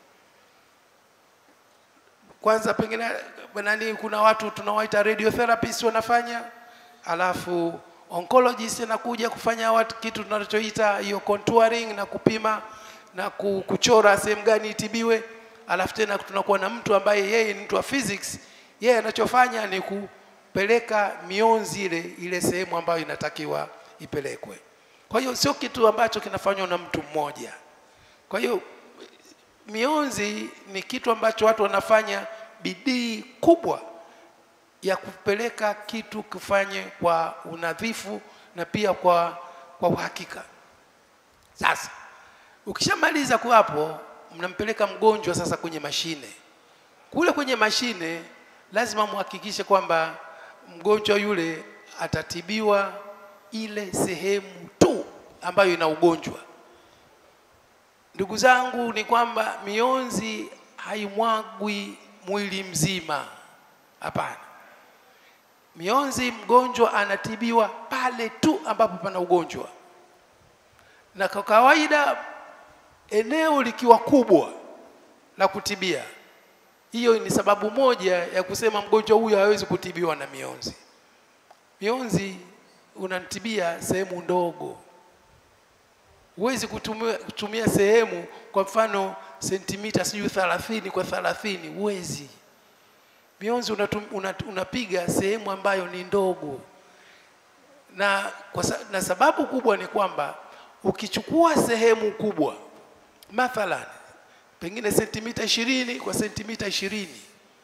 Kwanza pengine nani, kuna watu tunawaita radiotherapist wanafanya, alafu oncologist anakuja kufanya watu kitu tunachoita hiyo contouring na kupima na kuchora sehemu gani itibiwe, alafu tena tunakuwa na mtu ambaye yeye ni mtu wa physics, yeye anachofanya ni kupeleka mionzi ile ile sehemu ambayo inatakiwa ipelekwe. Kwa hiyo sio kitu ambacho kinafanywa na mtu mmoja. Kwa hiyo mionzi ni kitu ambacho watu wanafanya bidii kubwa ya kupeleka kitu kufanye kwa unadhifu na pia kwa, kwa uhakika. Sasa ukishamaliza kwa hapo, mnampeleka mgonjwa sasa kwenye mashine. Kule kwenye mashine lazima muhakikishe kwamba mgonjwa yule atatibiwa ile sehemu tu ambayo ina ugonjwa. Ndugu zangu, ni kwamba mionzi haimwagwi mwili mzima. Hapana, mionzi mgonjwa anatibiwa pale tu ambapo pana ugonjwa, na kwa kawaida eneo likiwa kubwa la kutibia, hiyo ni sababu moja ya kusema mgonjwa huyu hawezi kutibiwa na mionzi. Mionzi unatibia sehemu ndogo, huwezi kutumia, kutumia sehemu kwa mfano sentimita sijui 30 kwa 30, huwezi. Mionzi unatum, unat, unapiga sehemu ambayo ni ndogo na, kwa, sa- na sababu kubwa ni kwamba ukichukua sehemu kubwa mathalan pengine sentimita ishirini kwa sentimita ishirini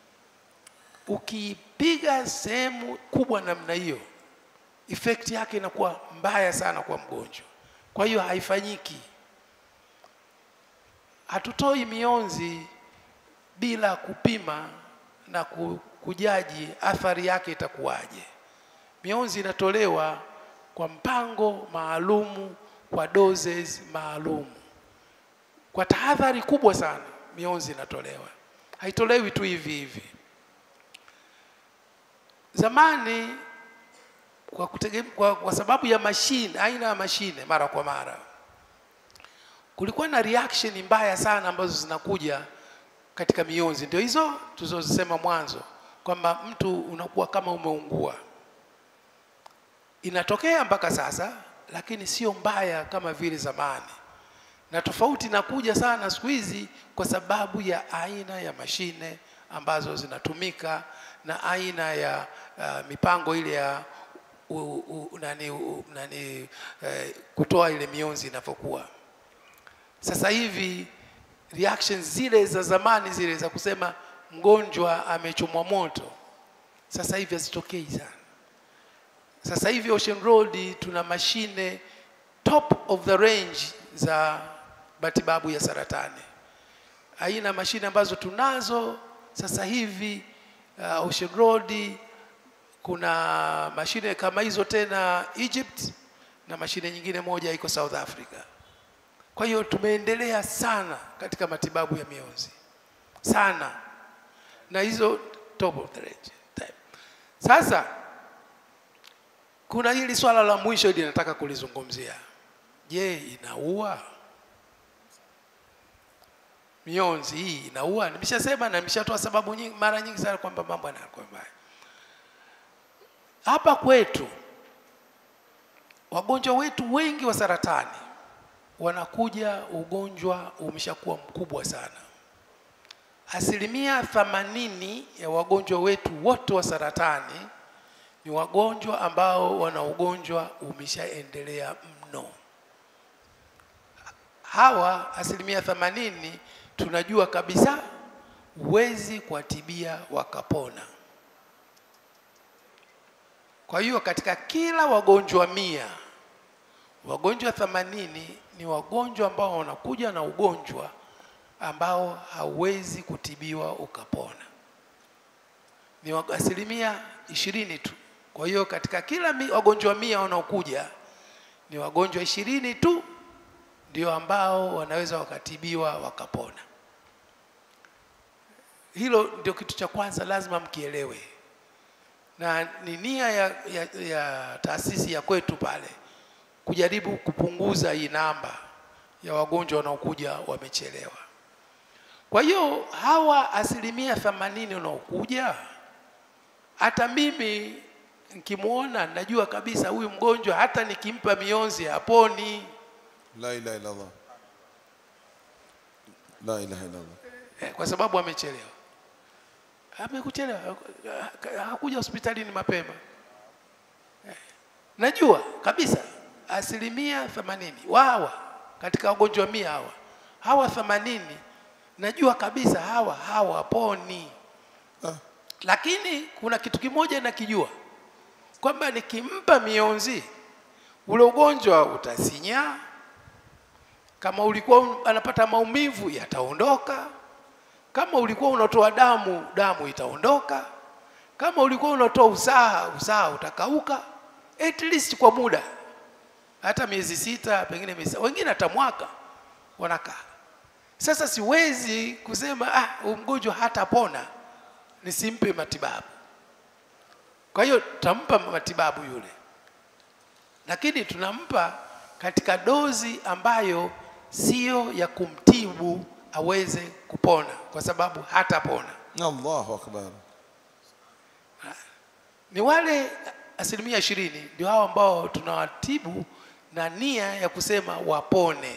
ukipiga sehemu kubwa namna hiyo effect yake inakuwa mbaya sana kwa mgonjwa kwa hiyo haifanyiki hatutoi mionzi bila kupima na ku- kujaji athari yake itakuwaje mionzi inatolewa kwa mpango maalumu kwa doses maalumu kwa tahadhari kubwa sana mionzi inatolewa haitolewi tu hivi hivi zamani kwa, kutege, kwa, kwa sababu ya mashine aina ya mashine mara kwa mara kulikuwa na reaction mbaya sana ambazo zinakuja katika mionzi ndio hizo tulizozisema mwanzo kwamba mtu unakuwa kama umeungua inatokea mpaka sasa lakini sio mbaya kama vile zamani na tofauti inakuja sana siku hizi kwa sababu ya aina ya mashine ambazo zinatumika na aina ya uh, mipango ile ya u, u, nani, u, nani eh, kutoa ile mionzi inavyokuwa sasa hivi reactions zile za zamani zile za kusema mgonjwa amechomwa moto sasa hivi hazitokei sana sasa hivi Ocean Road tuna mashine top of the range za matibabu ya saratani. Aina mashine ambazo tunazo sasa hivi uh, Ocean Road kuna mashine kama hizo tena Egypt na mashine nyingine moja iko South Africa. Kwa hiyo tumeendelea sana katika matibabu ya mionzi sana, na hizo top of the range type. Sasa kuna hili swala la mwisho hili nataka kulizungumzia. Je, inaua? Mionzi hii inaua? Nimeshasema na nimeshatoa sababu nyingi, mara nyingi sana kwamba mambo yanakuwa mbaya. Hapa kwetu wagonjwa wetu wengi wa saratani wanakuja ugonjwa umeshakuwa mkubwa sana. Asilimia themanini ya wagonjwa wetu wote wa saratani ni wagonjwa ambao wana ugonjwa umeshaendelea mno. Hawa asilimia themanini tunajua kabisa huwezi kuwatibia wakapona. Kwa hiyo katika kila wagonjwa mia, wagonjwa themanini ni wagonjwa ambao wanakuja na ugonjwa ambao hauwezi kutibiwa ukapona. Ni wa- asilimia ishirini tu. Kwa hiyo katika kila mi, wagonjwa mia wanaokuja ni wagonjwa ishirini tu ndio ambao wanaweza wakatibiwa wakapona. Hilo ndio kitu cha kwanza lazima mkielewe, na ni nia ya, ya, ya taasisi ya kwetu pale kujaribu kupunguza hii namba ya wagonjwa wanaokuja wamechelewa. Kwa hiyo hawa asilimia themanini wanaokuja, hata mimi nikimwona najua kabisa huyu mgonjwa hata nikimpa mionzi haponi. La ilaha illallah. La ilaha illallah. Eh, kwa sababu amechelewa. Amekuchelewa, hakuja hospitalini mapema. Eh, Najua kabisa asilimia themanini wawa katika wagonjwa mia hawa hawa themanini najua kabisa hawa hawaponi, Ah. lakini kuna kitu kimoja nakijua kwamba nikimpa mionzi ule ugonjwa utasinya, kama ulikuwa un- anapata maumivu yataondoka, kama ulikuwa unatoa damu damu itaondoka, kama ulikuwa unatoa usaha usaha utakauka, at least kwa muda hata miezi sita, pengine miezi wengine hata mwaka wanakaa. Sasa siwezi kusema ah, huyu mgonjwa hatapona nisimpe matibabu. Kwa hiyo tutampa matibabu yule, lakini tunampa katika dozi ambayo siyo ya kumtibu aweze kupona, kwa sababu hatapona. Allahu akbar. Ni wale asilimia ishirini ndio hao ambao tunawatibu na nia ya kusema wapone.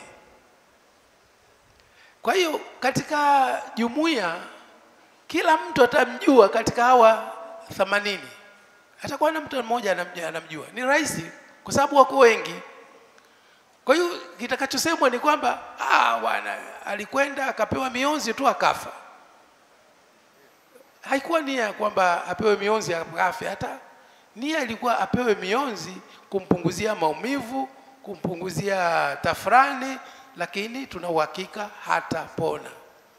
Kwa hiyo katika jumuiya kila mtu atamjua katika hawa themanini, atakuwa na mtu mmoja anamjua, anamjua. Ni rahisi kwa sababu wako wengi. Kwa hiyo kitakachosemwa ni kwamba ah, bwana alikwenda akapewa mionzi tu akafa. Haikuwa nia ya kwamba apewe mionzi akafe, hata nia ilikuwa apewe mionzi kumpunguzia maumivu, kumpunguzia tafrani, lakini tuna uhakika hatapona.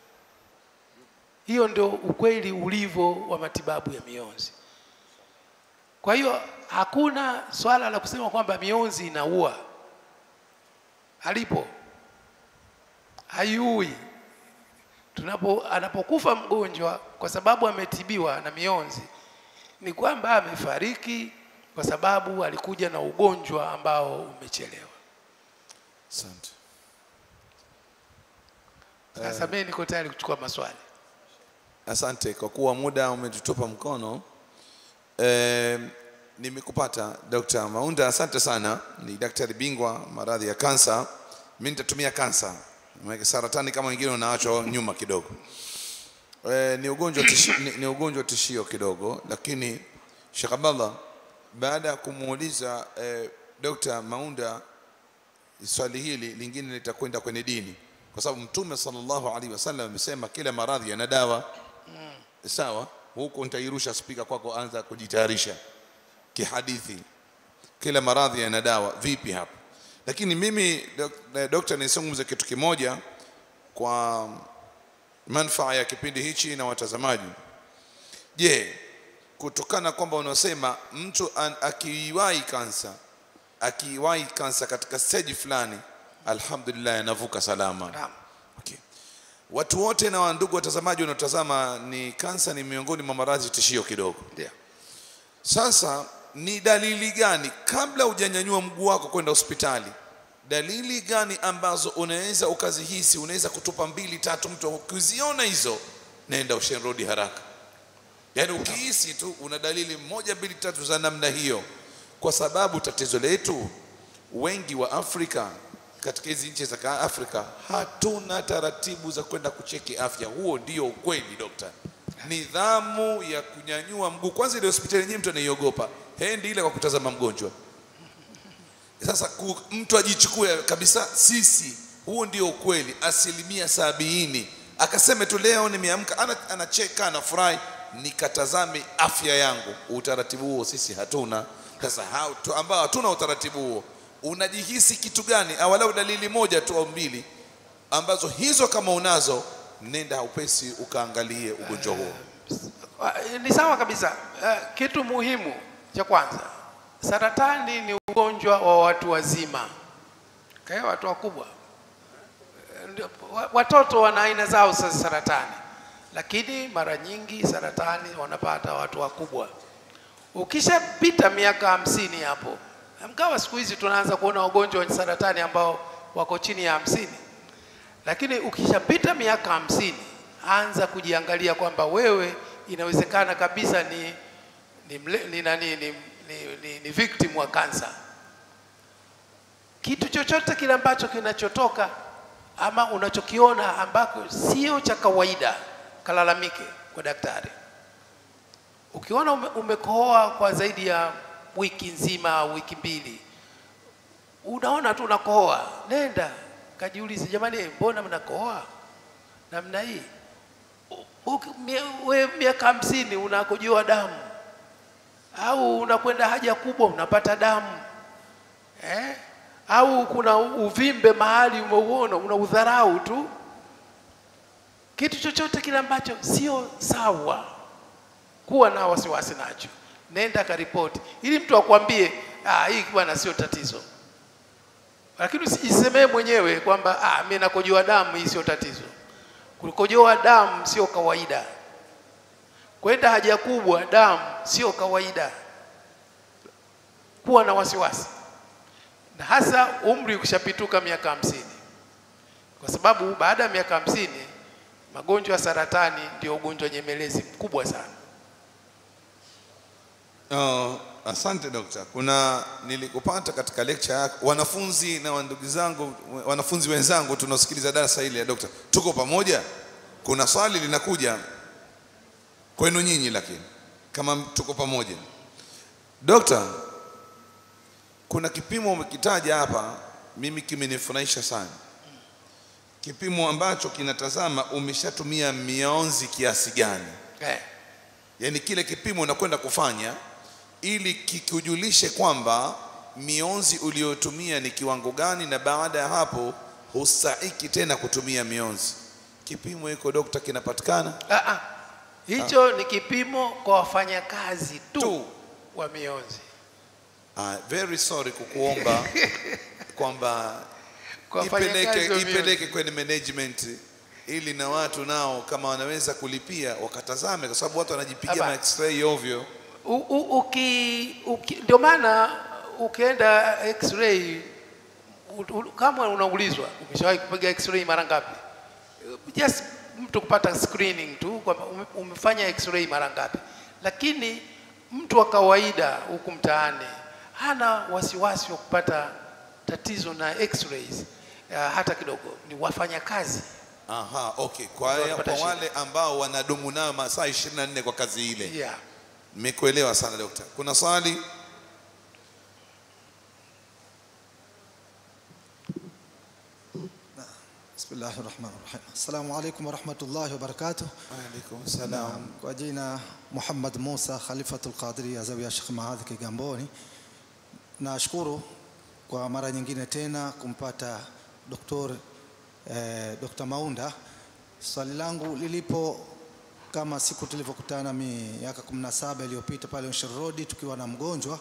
Hiyo ndio ukweli ulivyo wa matibabu ya mionzi. Kwa hiyo hakuna swala la kusema kwamba mionzi inaua, halipo, haiui. Tunapo anapokufa mgonjwa kwa sababu ametibiwa na mionzi, ni kwamba amefariki kwa sababu alikuja na ugonjwa ambao umechelewa. Asante. Sasa mimi niko tayari kuchukua maswali. Asante kwa kuwa muda umetutupa mkono. E, nimekupata Dr. Maunda, asante sana. Ni daktari bingwa maradhi ya kansa. Mimi nitatumia kansa, maana saratani kama wengine unaachwa nyuma kidogo. E, ni ugonjwa tishi, ni, ni ugonjwa tishio kidogo, lakini Sheikh Abdallah, baada ya kumuuliza e, Dr. Maunda swali hili lingine litakwenda kwenye dini, kwa sababu Mtume sallallahu alaihi wasallam amesema kila maradhi yana dawa sawa huko nitairusha spika kwako anza kujitayarisha kihadithi kila maradhi yana dawa vipi hapa lakini mimi dok- dokta nisungumze kitu kimoja kwa manufaa ya kipindi hichi na watazamaji je kutokana kwamba unasema mtu an- akiwahi kansa akiwahi kansa katika stage fulani alhamdulillah anavuka salama Naam. Okay. Watu wote na ndugu watazamaji wanaotazama ni kansa ni miongoni mwa maradhi tishio kidogo. Ndio. Sasa ni dalili gani kabla hujanyanyua mguu wako kwenda hospitali? Dalili gani ambazo unaweza ukazihisi, unaweza kutupa mbili tatu, mtu ukiziona hizo, nenda Ocean Road haraka. Yaani ukihisi tu una dalili moja mbili tatu za namna hiyo, kwa sababu tatizo letu wengi wa Afrika katika hizi nchi za Afrika hatuna taratibu za kwenda kucheki afya. Huo ndio ukweli dokta. Nidhamu ya kunyanyua mguu, kwanza ile hospitali yenyewe mtu anaiogopa, hendi ile kwa kutazama mgonjwa. Sasa ku, mtu ajichukue kabisa, sisi, huo ndio ukweli, asilimia sabini. Akaseme tu leo nimeamka, ana, anacheka anafurahi, nikatazame afya yangu. Utaratibu huo sisi hatuna. Sasa hao tu ambao hatuna utaratibu huo, unajihisi kitu gani? Awalau dalili moja tu au mbili ambazo hizo kama unazo, nenda upesi ukaangalie ugonjwa huo. Ah, Ni sawa kabisa. Eh, Kitu muhimu cha kwanza, saratani ni ugonjwa wa watu wazima, kaya watu wakubwa. Eh, ndio, wa- Watoto wana aina zao za saratani, lakini mara nyingi saratani wanapata watu wakubwa. Ukishapita miaka hamsini hapo, mkawa siku hizi tunaanza kuona wagonjwa wenye saratani ambao wako chini ya hamsini lakini ukishapita miaka hamsini anza kujiangalia kwamba wewe inawezekana kabisa ni ni, mle, ni, nani, ni, ni, ni, ni victim wa kansa. Kitu chochote kile ambacho kinachotoka ama unachokiona ambako sio cha kawaida, kalalamike kwa daktari. Ukiona ume, umekohoa kwa zaidi ya wiki nzima au wiki mbili, unaona tu unakohoa, nenda kajiulize, jamani, mbona mnakohoa namna hii? U- uki- mie- we miaka hamsini unakojoa damu au unakwenda haja kubwa unapata damu eh? au kuna uvimbe mahali umeuona una udharau tu. Kitu chochote kile ambacho sio sawa, kuwa na wasiwasi nacho, nenda karipoti, ili mtu akwambie ah, hii bwana sio tatizo lakini usijisemee mwenyewe kwamba ah, mimi nakojoa damu, hii sio tatizo. Kukojoa damu sio kawaida. kwenda haja kubwa damu sio kawaida, kuwa na wasiwasi, na hasa umri ukishapituka miaka hamsini, kwa sababu baada ya miaka hamsini magonjwa ya saratani ndio ugonjwa nyemelezi mkubwa sana. Oh, asante dokta. Kuna nilikupata katika lecture yako, wanafunzi na ndugu zangu, wanafunzi wenzangu tunaosikiliza darasa hili ya dokta, tuko pamoja. Kuna swali linakuja kwenu nyinyi, lakini kama tuko pamoja, dokta, kuna kipimo umekitaja hapa, mimi kimenifurahisha sana, kipimo ambacho kinatazama umeshatumia mionzi kiasi gani Eh, yaani kile kipimo unakwenda kufanya ili kikujulishe kwamba mionzi uliyotumia ni kiwango gani, na baada ya hapo hustahiki tena kutumia mionzi. Kipimo hiko dokta kinapatikana ah, ah. Hicho ni kipimo kwa wafanyakazi tu, Tu. wa mionzi. Ah, very sorry kukuomba kwamba Kwa wafanyakazi ipeleke, wa mionzi. ipeleke kwenye management ili na watu nao kama wanaweza kulipia wakatazame, kwa sababu watu wanajipigia Aba. ma x-ray ovyo. U- u- uki, uki, ndio maana ukienda x-ray u- u- kama unaulizwa umeshawahi kupiga x-ray mara ngapi, just mtu kupata screening tu kwamba ume- umefanya x-ray mara ngapi, lakini mtu wa kawaida huku mtaani hana wasiwasi wa kupata tatizo na x-rays uh, hata kidogo. Ni wafanyakazi Aha, okay. Kwa, Ndio kwa wanapata shida. wale ambao wanadumu nayo masaa 24 kwa kazi ile. yeah. Nimekuelewa sana dokta. Kuna swali? بسم الله الرحمن الرحيم السلام عليكم ورحمة الله وبركاته Waalaikum نعم kwa jina Muhammad Musa Khalifatul Qadiri Zawiya Sheikh Mahadhi Kigamboni. Nashukuru kwa mara nyingine tena kumpata Dr. eh, Dr. Maunda. Swali langu lilipo kama siku tulivyokutana miaka 17 iliyopita pale Ocean Road tukiwa na mgonjwa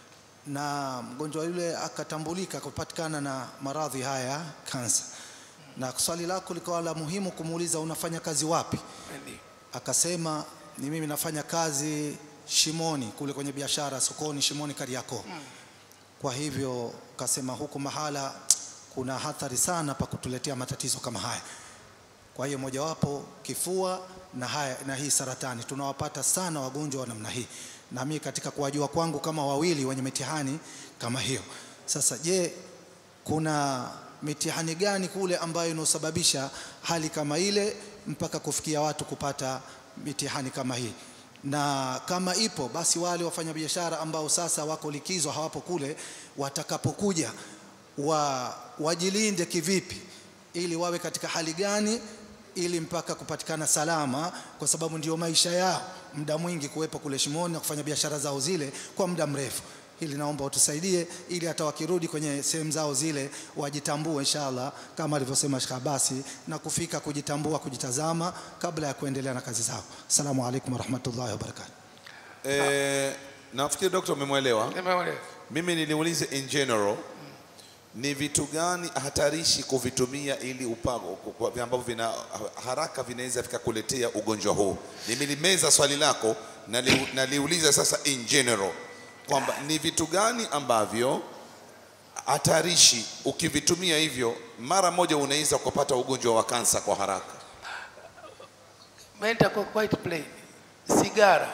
na mgonjwa yule akatambulika kupatikana na maradhi haya kansa, na swali lako likawa la muhimu kumuuliza unafanya kazi wapi? Ndio. Akasema ni mimi nafanya kazi Shimoni kule kwenye biashara sokoni Shimoni Kariakoo. Kwa hivyo kasema huku mahala kuna hatari sana pa kutuletea matatizo kama haya. Kwa hiyo mojawapo kifua na, haya, na hii saratani tunawapata sana wagonjwa wa namna hii, na mimi katika kuwajua kwangu kama wawili wenye mitihani kama hiyo. Sasa je, kuna mitihani gani kule ambayo inaosababisha hali kama ile mpaka kufikia watu kupata mitihani kama hii? Na kama ipo basi, wale wafanyabiashara ambao sasa wako likizo hawapo kule, watakapokuja wa, wajilinde kivipi ili wawe katika hali gani ili mpaka kupatikana salama, kwa sababu ndio maisha yao muda mwingi kuwepo kule Shimoni na kufanya biashara zao zile kwa muda mrefu. Hili naomba utusaidie, ili hata wakirudi kwenye sehemu zao zile wajitambue inshallah, kama alivyosema Sheikh Abasi, na kufika kujitambua, kujitazama kabla ya kuendelea na kazi zao. Assalamu alaikum warahmatullahi wabarakatuh. Eh, nafikiri dokta umemwelewa. Nimeelewa. Mimi niliuliza in general ni vitu gani hatarishi kuvitumia ili upago kwa- ambavyo vina haraka vinaweza vikakuletea ugonjwa huu. Nimelimeza swali lako na li- naliuliza sasa in general kwamba ni vitu gani ambavyo hatarishi ukivitumia hivyo mara moja unaweza kupata ugonjwa wa kansa kwa haraka. Menta kwa quite plain. Sigara.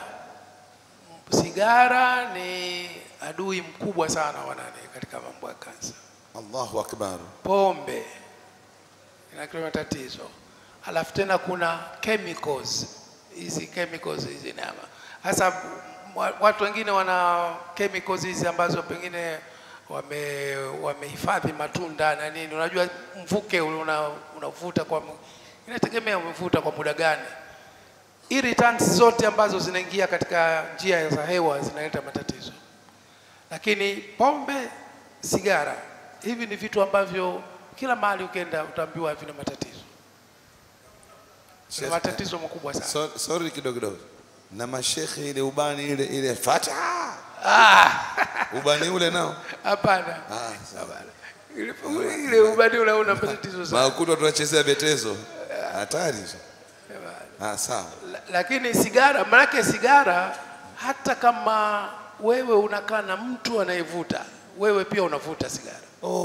Sigara ni adui mkubwa sana wa nani katika mambo ya kansa. Allahu akbar. Pombe inakileta matatizo, alafu tena kuna chemicals hizi chemicals hizi nama hasa wa- watu wengine wana chemicals hizi ambazo pengine wame wamehifadhi matunda na nini. Unajua mvuke ule una, unavuta kwa mu- inategemea umevuta kwa muda gani. Irritants zote ambazo zinaingia katika njia za hewa zinaleta matatizo, lakini pombe, sigara, hivi ni vitu ambavyo kila mahali ukienda utaambiwa vina matatizo, vina matatizo makubwa sana. So, sorry kidogo kidogo. Na mashekhe ile ubani ile ile fata Ah, ubani ule nao hapana, Ah, sawa. hapana. Ile- ile ubani ule una matatizo sana. Makuta tunachezea betezo. Hatari. Ah, sawa. La- lakini sigara, maanake sigara, hata kama wewe unakaa na mtu anayevuta, wewe pia unavuta sigara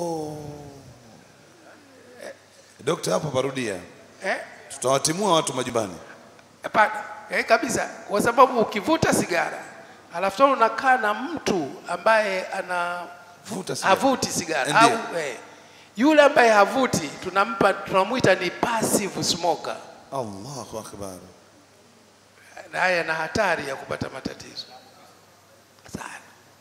Dokta, hapo parudia, eh? tutawatimua watu majumbani. Hapana, eh, kabisa, kwa sababu ukivuta sigara alafu tena unakaa na mtu ambaye ana Vuta sigara. havuti sigara Ndiyo. au eh, yule ambaye havuti tunampa tunamwita ni passive smoker, Allahu akbar. naye ana hatari ya kupata matatizo sana.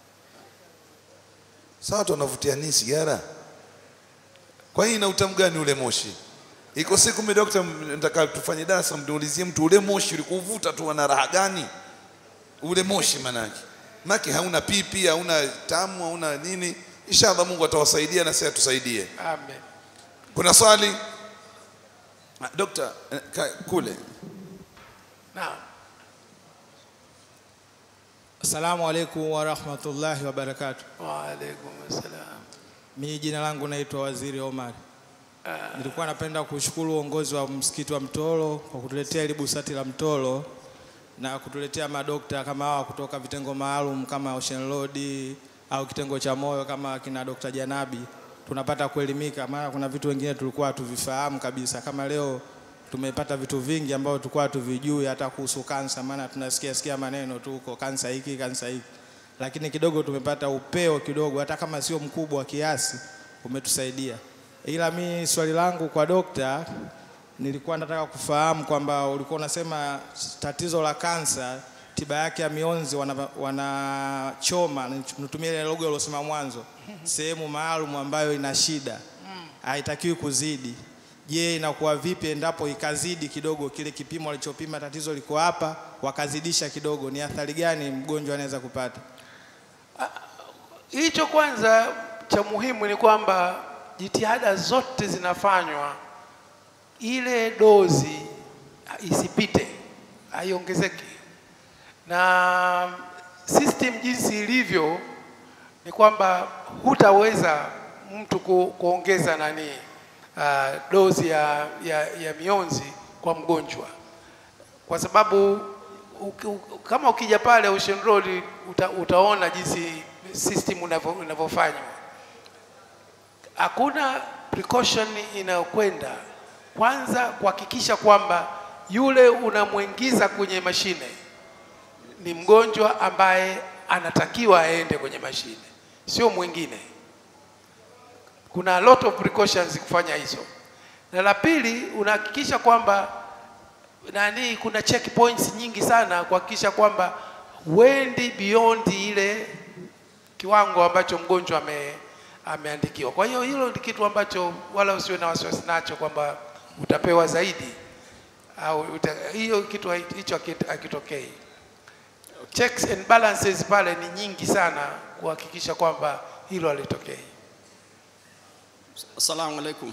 Sasa watu wanavutia nini sigara? Kwa hiyo ina utamu gani ule moshi? Iko siku mimi dokta, m- nataka tufanye darasa, mniulizie mtu ule moshi ulikuvuta tu ana raha gani? Ule moshi manake maki hauna pipi, hauna tamu, hauna nini. Inshallah Mungu atawasaidia na sisi atusaidie. Amen. Kuna swali Ah, dokta, eh, ka- kule Naam. Assalamu alaikum warahmatullahi wabarakatuh. Wa alaikum assalam. Mimi jina langu naitwa Waziri Omar. Nilikuwa napenda kushukuru uongozi wa msikiti wa Mtoro kwa kutuletea ili busati la Mtoro na kutuletea madokta kama hawa kutoka vitengo maalum kama Ocean Road au kitengo cha moyo kama kina Dr. Janabi. Tunapata kuelimika, maana kuna vitu wengine tulikuwa hatuvifahamu kabisa. Kama leo tumepata vitu vingi ambavyo tulikuwa hatuvijui hata kuhusu kansa, maana tunasikia sikia maneno tu huko kansa hiki kansa hiki, lakini kidogo tumepata upeo kidogo, hata kama sio mkubwa kiasi, umetusaidia. Ila mi swali langu kwa dokta, nilikuwa nataka kufahamu kwamba ulikuwa unasema tatizo la kansa tiba yake ya mionzi wanachoma wana wanachoma, nitumie ile logo iliyosema mwanzo, sehemu maalum ambayo ina shida, haitakiwi kuzidi. Je, inakuwa vipi endapo ikazidi kidogo kile kipimo walichopima, tatizo liko hapa, wakazidisha kidogo, ni athari gani mgonjwa anaweza kupata? Hicho kwanza cha muhimu ni kwamba jitihada zote zinafanywa ile dozi isipite, haiongezeki, na system jinsi ilivyo ni kwamba hutaweza mtu ku, kuongeza nani uh, dozi ya, ya, ya mionzi kwa mgonjwa kwa sababu uki- u- kama ukija pale Ocean Road uta, utaona jinsi system unavyo- inavyofanywa. Hakuna precaution inayokwenda kwanza kuhakikisha kwamba yule unamwingiza kwenye mashine ni mgonjwa ambaye anatakiwa aende kwenye mashine, sio mwingine. Kuna a lot of precautions kufanya hizo, na la pili unahakikisha kwamba nani, kuna checkpoints nyingi sana kuhakikisha kwamba huendi beyond ile kiwango ambacho mgonjwa ame, ameandikiwa. Kwa hiyo hilo ni kitu ambacho wala usiwe na wasiwasi nacho kwamba utapewa zaidi au uta, hiyo kitu hai- hicho haki- hakitokei. Checks and balances pale ni nyingi sana kuhakikisha kwamba hilo halitokei. Assalamu alaikum.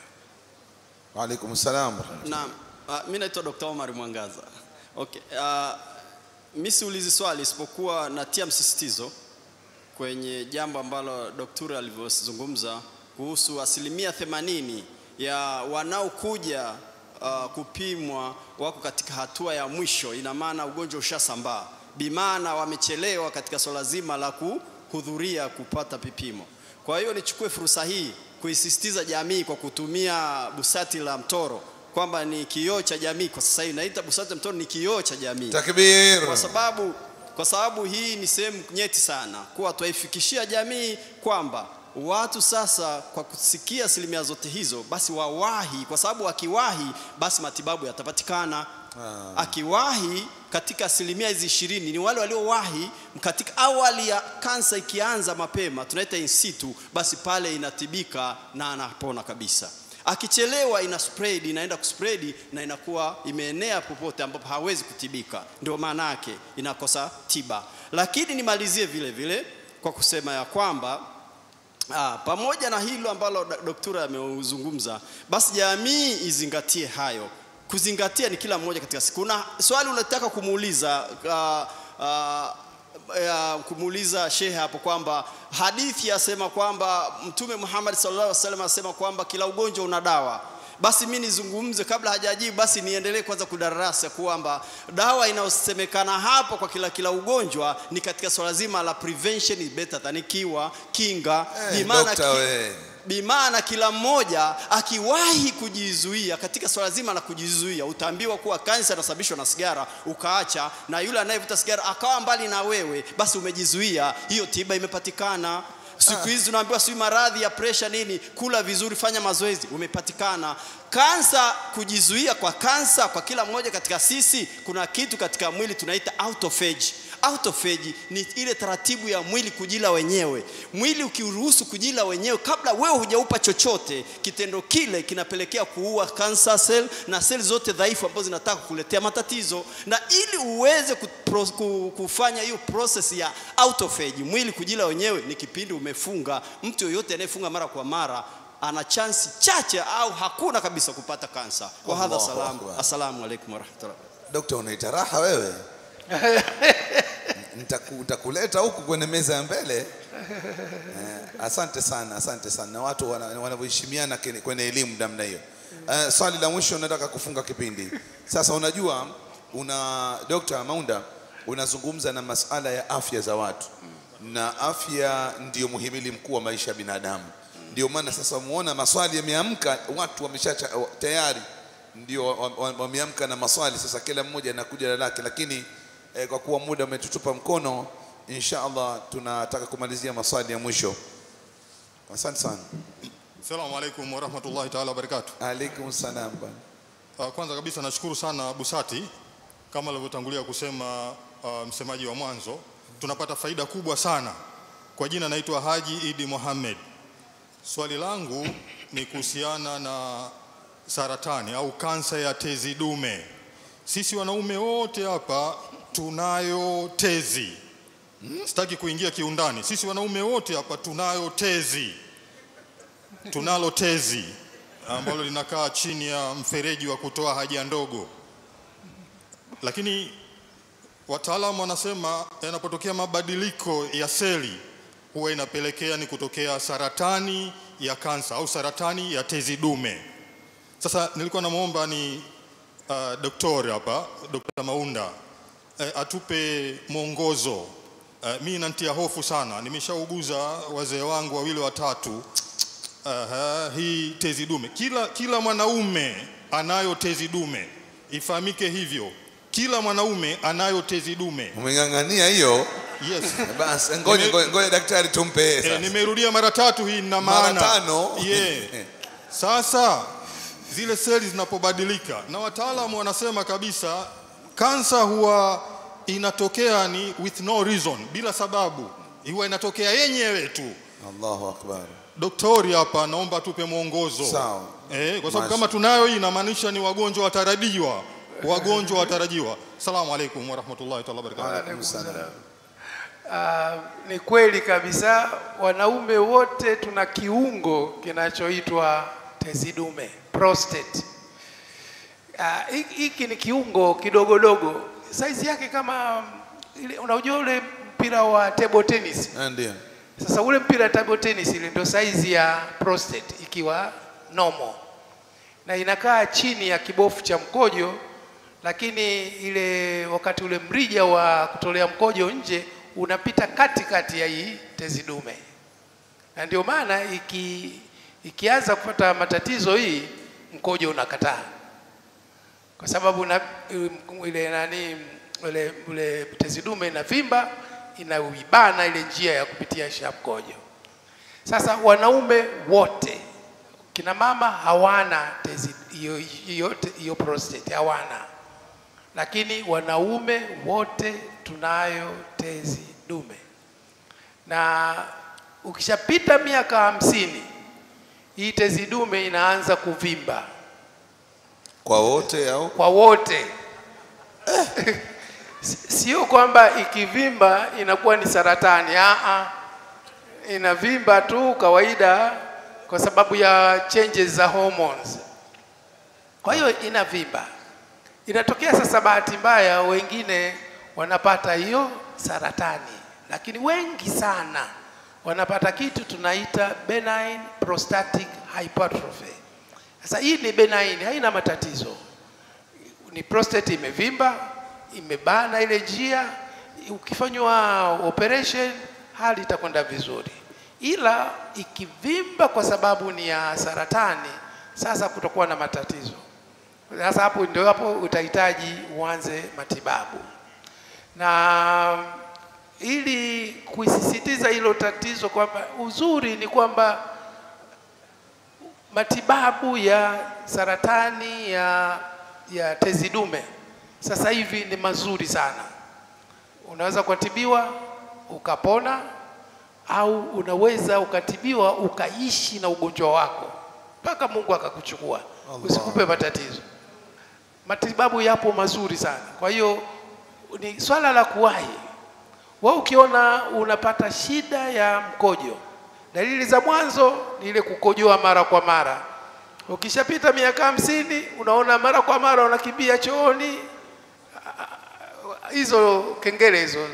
wa alaikum salam. Naam, uh, mimi naitwa Dr. Omar Mwangaza. Okay. Uh, mimi siulizi swali isipokuwa natia msisitizo kwenye jambo ambalo daktari alivyozungumza kuhusu asilimia themanini ya wanaokuja uh, kupimwa wako katika hatua ya mwisho, ina maana ugonjwa ushasambaa, bimaana wamechelewa katika swala zima la kuhudhuria kupata vipimo. Kwa hiyo nichukue fursa hii kuisisitiza jamii kwa kutumia busati la mtoro kwamba ni kioo cha jamii. Kwa sasa hivi naita busati la mtoro ni kioo cha jamii Takbir. kwa sababu kwa sababu hii ni sehemu nyeti sana kuwa twaifikishia jamii kwamba watu sasa kwa kusikia asilimia zote hizo basi wawahi, kwa sababu wakiwahi basi matibabu yatapatikana. Akiwahi katika asilimia hizi ishirini ni wale waliowahi katika awali ya kansa ikianza mapema, tunaita in situ, basi pale inatibika na anapona kabisa akichelewa ina spread inaenda kuspread na inakuwa imeenea popote ambapo hawezi kutibika, ndio maana yake inakosa tiba. Lakini nimalizie vile vile kwa kusema ya kwamba Ah, pamoja na hilo ambalo da- daktari ameuzungumza, basi jamii izingatie hayo. Kuzingatia ni kila mmoja katika siku. Kuna swali unataka kumuuliza ah, ah, ya kumuuliza shehe hapo kwamba hadithi yasema kwamba Mtume Muhammad sallallahu alaihi wasallam asema kwamba kila ugonjwa una dawa. basi mi nizungumze kabla hajajibu basi niendelee kwanza kudarasa kwamba dawa inayosemekana hapo kwa kila kila ugonjwa ni katika swala zima la prevention is better than cure kinga Eh, Bimaana dokta ki- we. bimaana kila mmoja akiwahi kujizuia katika swala zima la kujizuia utaambiwa kuwa kansa inasababishwa na sigara ukaacha na yule anayevuta sigara akawa mbali na wewe basi umejizuia hiyo tiba imepatikana siku hizi unaambiwa sijui maradhi ya presha nini kula vizuri fanya mazoezi umepatikana kansa kujizuia kwa kansa kwa kila mmoja katika sisi kuna kitu katika mwili tunaita autophagy autophagy ni ile taratibu ya mwili kujila wenyewe mwili ukiruhusu kujila wenyewe kabla wewe hujaupa chochote kitendo kile kinapelekea kuua cancer cell na seli zote dhaifu ambazo zinataka kukuletea matatizo na ili uweze kupro, ku- kufanya hiyo process ya autophagy mwili kujila wenyewe ni kipindi umefunga mtu yoyote anayefunga mara kwa mara ana chansi chache au hakuna kabisa kupata kansa wa hadha Allahu salam Akbar. assalamu alaikum warahmatullahi dokta unaita raha wewe Nitaku- nitakuleta huku kwenye meza ya mbele eh, asante sana asante sana na watu wana- wanavyoheshimiana kene- kwenye elimu namna hiyo eh, swali la mwisho nataka kufunga kipindi sasa unajua una dokta maunda unazungumza na masala ya afya za watu na afya ndiyo muhimili mkuu wa maisha ya binadamu ndio maana sasa muona maswali yameamka watu wamesha tayari ndio wa- wa- wameamka na maswali sasa kila mmoja anakuja na lake lakini eh, kwa kuwa muda umetutupa mkono insha allah tunataka kumalizia maswali ya mwisho asante sana Assalamu alaikum warahmatullahi taala wabarakatuh. alaikum salam bwana Uh, kwanza kabisa nashukuru sana Busati kama alivyotangulia kusema uh, msemaji wa mwanzo, tunapata faida kubwa sana. Kwa jina naitwa Haji Idi Mohamed. Swali langu ni kuhusiana na saratani au kansa ya tezi dume. Sisi wanaume wote hapa tunayo tezi. Sitaki kuingia kiundani. Sisi wanaume wote hapa tunayo tezi tunalo tezi ambalo linakaa chini ya mfereji wa kutoa haja ndogo, lakini wataalamu wanasema yanapotokea mabadiliko ya seli huwa inapelekea ni kutokea saratani ya kansa au saratani ya tezi dume. Sasa nilikuwa namwomba ni uh, doktori hapa, Dr. Maunda eh, atupe mwongozo. Uh, mi inanitia hofu sana, nimeshauguza wazee wangu wawili watatu Aha, hii tezi dume. Kila, kila mwanaume anayo tezi dume, ifahamike hivyo. Kila mwanaume anayo tezi dume. umeng'ang'ania hiyo Yes. basi ngoja Nime- ngoja- ngoja daktari tumpe yeye E, sasa. nimerudia mara tatu hii na Mara maana. tano? Yeah. Sasa zile seli zinapobadilika na wataalamu wanasema kabisa kansa huwa inatokea ni with no reason, bila sababu, huwa inatokea yenyewe tu. allahu akbar Doktori hapa naomba tupe mwongozo. Sawa. Eh, kwa sababu Masha. kama tunayo hii inamaanisha ni wagonjwa watarajiwa. Wagonjwa watarajiwa. Salamu alaikum warahmatullahi taala wabarakatuh. Alaikum salam. Ah, ni kweli kabisa, wanaume wote tuna kiungo kinachoitwa tezi dume prostate. Ah, hiki hiki ni kiungo kidogodogo, saizi yake kama ile, unajua ule mpira wa table tennis. Eh, ndio Sasa ule mpira wa table tennis ile ndio saizi ya prostate ikiwa normal, na inakaa chini ya kibofu cha mkojo, lakini ile wakati ule mrija wa kutolea mkojo nje unapita katikati ya hii tezi dume, na ndio maana iki, ikianza kupata matatizo hii mkojo unakataa kwa sababu na, ile nani ile, ile tezi dume inavimba inauibana ile njia ya kupitia sha mkojo. Sasa wanaume wote, kina mama hawana tezi hiyo hiyo hiyo prostate hawana, lakini wanaume wote tunayo tezi dume, na ukishapita miaka hamsini hii tezi dume inaanza kuvimba kwa wote au kwa wote sio kwamba ikivimba inakuwa ni saratani Aa, inavimba tu kawaida kwa sababu ya changes za hormones kwa hiyo inavimba inatokea sasa bahati mbaya wengine wanapata hiyo saratani lakini wengi sana wanapata kitu tunaita benign prostatic hypertrophy Sasa hii ni benign, haina matatizo. Ni prostate imevimba, imebana ile njia, ukifanywa operation hali itakwenda vizuri, ila ikivimba kwa sababu ni ya saratani, sasa kutakuwa na matatizo. Sasa hapo ndio hapo utahitaji uanze matibabu, na ili kuisisitiza hilo tatizo kwamba uzuri ni kwamba matibabu ya saratani ya, ya tezi dume sasa hivi ni mazuri sana. Unaweza kutibiwa ukapona, au unaweza ukatibiwa ukaishi na ugonjwa wako mpaka Mungu akakuchukua usikupe matatizo. Matibabu yapo mazuri sana, kwa hiyo ni swala la kuwahi. Wewe ukiona unapata shida ya mkojo, dalili za mwanzo ni ile kukojoa mara kwa mara. Ukishapita miaka hamsini, unaona mara kwa mara unakimbia chooni, hizo kengele hizo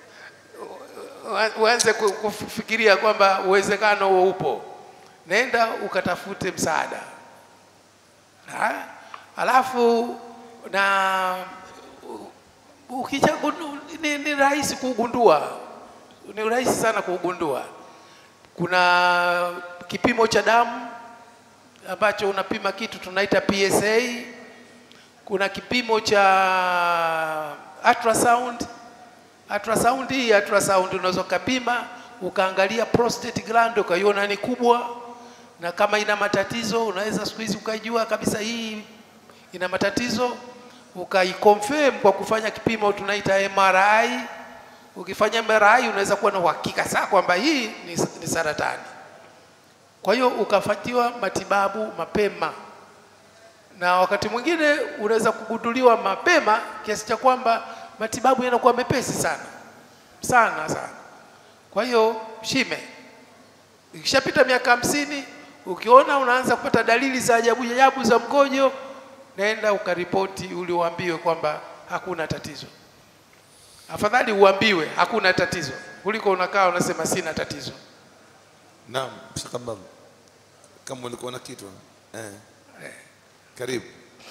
uanze ku- kufikiria kwamba uwezekano huo upo, nenda ukatafute msaada. Ha? Alafu na ukisha ni, ni rahisi kuugundua, ni rahisi sana kuugundua. Kuna kipimo cha damu ambacho unapima kitu tunaita PSA. Kuna kipimo cha ultrasound. Ultrasound hii ultrasound unaweza ukapima ukaangalia prostate gland ukaiona ni kubwa, na kama ina matatizo unaweza siku hizi ukaijua kabisa hii ina matatizo, ukaiconfirm kwa kufanya kipimo tunaita MRI. Ukifanya MRI unaweza kuwa na uhakika saa kwamba hii ni, ni saratani. Kwa hiyo ukafatiwa matibabu mapema, na wakati mwingine unaweza kugunduliwa mapema kiasi cha kwamba matibabu yanakuwa mepesi sana sana sana. Kwa hiyo shime, ikishapita miaka hamsini, ukiona unaanza kupata dalili za ajabu ajabu za mkojo, nenda ukaripoti ili uambiwe kwamba hakuna tatizo. Afadhali uambiwe hakuna tatizo kuliko unakaa unasema sina tatizo. Naam, shakababu. Kama ulikuwa na kitu eh. Karibu.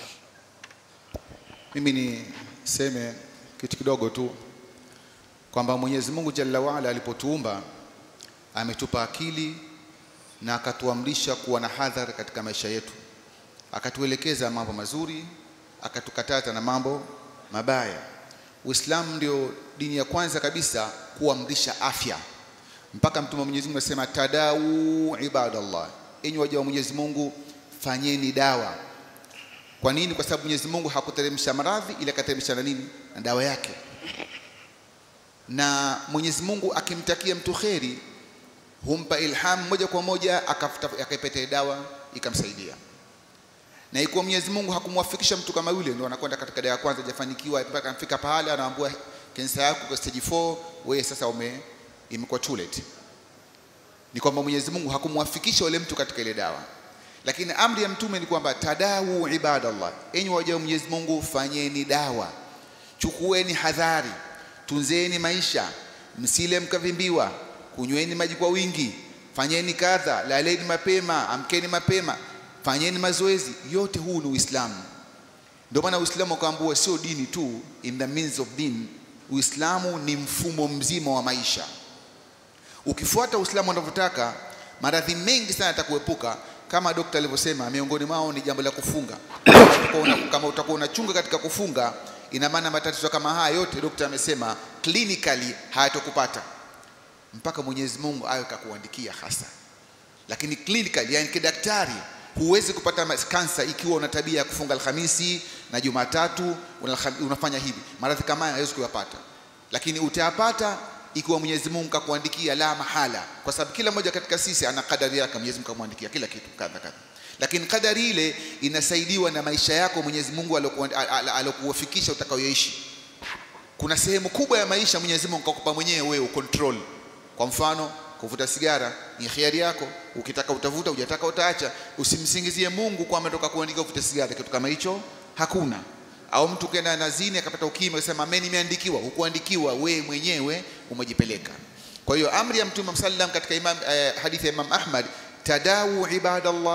Mimi niseme kitu kidogo tu kwamba Mwenyezi Mungu Jalla waala alipotuumba ametupa akili na akatuamrisha kuwa na hadhari katika maisha yetu, akatuelekeza mambo mazuri, akatukataza na mambo mabaya. Uislamu ndio dini ya kwanza kabisa kuamrisha afya, mpaka Mtume wa Mwenyezi Mungu anasema tadau ibadallah, enyi waja wa Mwenyezi Mungu, fanyeni dawa. Kwa nini? Kwa sababu Mwenyezi Mungu hakuteremsha maradhi, ila akateremsha na nini? Na dawa yake. Na Mwenyezi Mungu akimtakia mtu kheri humpa ilham moja kwa moja, akafuta- akaipata ile dawa ikamsaidia. Na ikiwa Mwenyezi Mungu hakumwafikisha mtu kama yule, ndio anakwenda katika dawa ya kwanza, hajafanikiwa mpaka anafika pahala anaambiwa kansa yako kwa stage 4, wewe sasa ume imekuwa too late. Ni kwamba Mwenyezi Mungu hakumwafikisha yule mtu katika ile dawa lakini amri ya mtume ni kwamba tadawu ibadallah, enyi waja wa Mwenyezi Mungu, fanyeni dawa, chukueni hadhari, tunzeni maisha, msile mkavimbiwa, kunyweni maji kwa wingi, fanyeni kadha, laleni mapema, amkeni mapema, fanyeni mazoezi. Yote huu ni Uislamu. Ndio maana Uislamu ukaambua sio dini tu, in the means of din. Uislamu ni mfumo mzima wa maisha. Ukifuata Uislamu unavyotaka, maradhi mengi sana yatakuepuka, kama dokta alivyosema, miongoni mwao ni jambo la kufunga. Utakuwa una- Kama utakuwa unachunga katika kufunga, ina maana matatizo kama haya yote dokta amesema clinically hayatokupata mpaka Mwenyezi Mungu awe kakuandikia hasa. Lakini clinically, yani kidaktari, huwezi kupata mas- kansa ikiwa una tabia ya kufunga Alhamisi na Jumatatu unalham- unafanya hivi. Maradhi kama haya hawezi kuyapata, lakini utayapata ikiwa Mwenyezi Mungu kakuandikia la mahala, kwa sababu kila mmoja katika sisi ana kadari yake. Mwenyezi Mungu kamwandikia kila kitu kadha kadha, lakini kadari ile inasaidiwa na maisha yako Mwenyezi Mungu alokuwa- al- al- alokuwafikisha utakayoishi. Kuna sehemu kubwa ya maisha Mwenyezi Mungu kakupa mwenyewe wewe ucontrol. Kwa mfano, kuvuta sigara ni khiari yako, ukitaka utavuta, hujataka utaacha. Usimsingizie Mungu kwamba ametoka kuandika uvute sigara, kitu kama hicho hakuna. Au mtu kenda na zini akapata ukimwi akasema mimi nimeandikiwa, hukuandikiwa, wewe mwenyewe umejipeleka. Kwa hiyo amri ya Mtume sallam katika imam, eh, hadithi ya Imam Ahmad, tadawu ibadallah,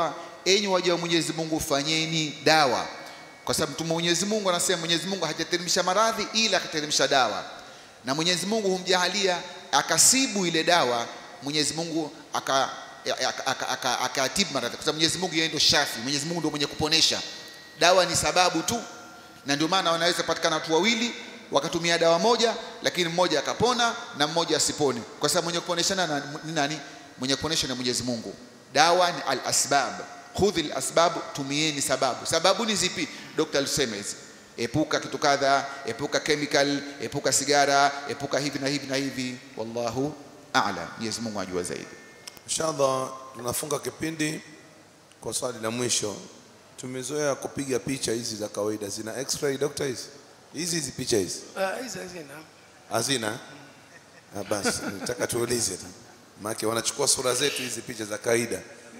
enyi waja wa Mwenyezi Mungu fanyeni dawa kwa sababu mtume wa Mwenyezi Mungu anasema Mwenyezi Mungu hajateremsha maradhi ila akateremsha dawa na Mwenyezi Mungu humjahalia akasibu ile dawa Mwenyezi Mungu aka aka- aka- aka- akatibu maradhi kwa sababu Mwenyezi Mungu yeye ndio shafi Mwenyezi Mungu ndio mwenye kuponesha dawa ni sababu tu na ndio maana wanaweza patikana watu wawili wakatumia dawa moja lakini mmoja akapona na mmoja asipone kwa sababu mwenye kuponeshana na- ni nani mwenye kuponesha na Mwenyezi Mungu dawa ni al asbab khudhi al asbab tumieni sababu sababu ni zipi Dr. alisema hizi epuka kitu kadha epuka chemical epuka sigara epuka hivi na hivi na hivi wallahu a'lam Mwenyezi Mungu ajua zaidi Inshallah tunafunga kipindi kwa swali la mwisho. Tumezoea kupiga picha hizi za kawaida, zina x-ray doctor hizi hizi hizi picha hizi Ah, hizi hazina hazina? Ah, basi nataka tuulize tu, maana wanachukua sura zetu hizi picha za kawaida.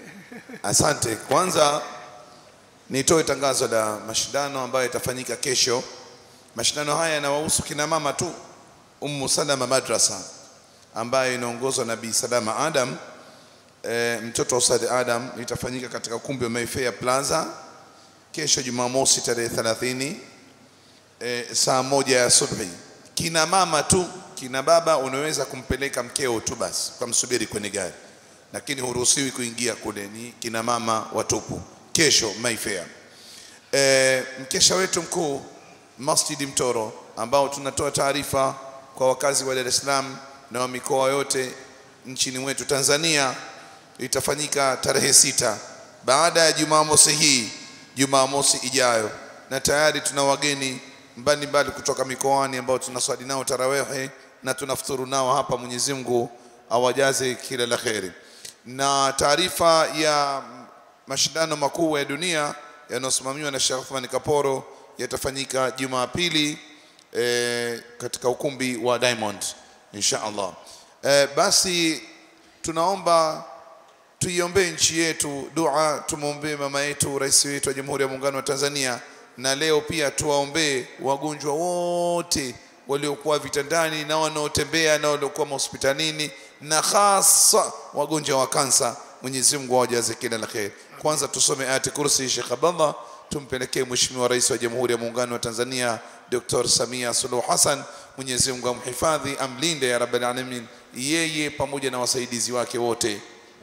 Asante. Kwanza nitoe tangazo la mashindano ambayo yatafanyika kesho. Mashindano haya yanawahusu kina mama tu. Ummu Salama Madrasa ambayo inaongozwa na Bi Salama Adam e, mtoto wa Ustadh Adam itafanyika katika ukumbi wa Mayfair Plaza kesho Jumamosi tarehe 30 e, saa moja ya asubuhi. Kina mama tu, kina baba unaweza kumpeleka mkeo tu basi, ukamsubiri kwenye gari, lakini huruhusiwi kuingia kule, ni kina mama watupu. Kesho Mayfair. E, mkesha wetu mkuu Masjid Mtoro ambao tunatoa taarifa kwa wakazi wa Dar es Salaam na wa mikoa yote nchini mwetu Tanzania itafanyika tarehe sita baada ya Jumamosi hii, Jumamosi ijayo, na tayari tuna wageni mbalimbali kutoka mikoani ambao tunaswali nao tarawehe na tunafuturu nao hapa. Mwenyezi Mungu awajaze kila la kheri. Na taarifa ya mashindano makuu ya dunia yanayosimamiwa na Sheikh Othman Kaporo yatafanyika Jumapili eh, katika ukumbi wa Diamond insha Allah. Eh, basi tunaomba tuiombee nchi yetu dua, tumwombee mama yetu rais wetu wa Jamhuri ya Muungano wa Tanzania, na leo pia tuwaombee wagonjwa wote waliokuwa vitandani na wanaotembea na waliokuwa mahospitalini na hasa wagonjwa wa kansa. Mwenyezi Mungu awajaze kila la kheri. Kwanza tusome ayati kursi, Sheikh Abdallah, tumpelekee Mheshimiwa Rais wa Jamhuri ya Muungano wa Tanzania Dr. Samia Suluhu Hassan. Mwenyezi Mungu amhifadhi, amlinde ya Rabbil Alamin, yeye pamoja na wasaidizi wake wote.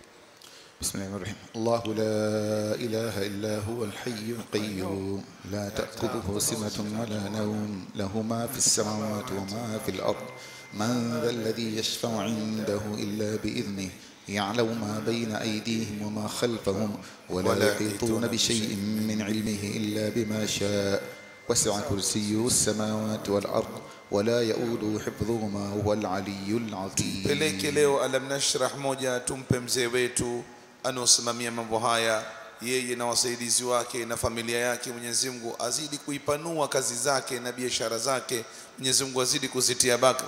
بسم الله الرحمن الرحيم الله لا إله إلا هو الحي القيوم لا تأخذه سنة ولا نوم له ما في السماوات وما في الأرض من ذا الذي يشفع عنده إلا بإذنه يعلم ما بين أيديهم وما خلفهم ولا يحيطون بشيء من علمه إلا بما شاء وسع كرسيه السماوات والأرض ولا يؤوده حفظهما وهو العلي العظيم peleke leo alam nashrah moja tumpe mzee wetu anaosimamia mambo haya yeye na wasaidizi wake na familia yake mwenyezi mungu azidi kuipanua kazi zake na biashara zake mwenyezi mungu azidi kuzitia baraka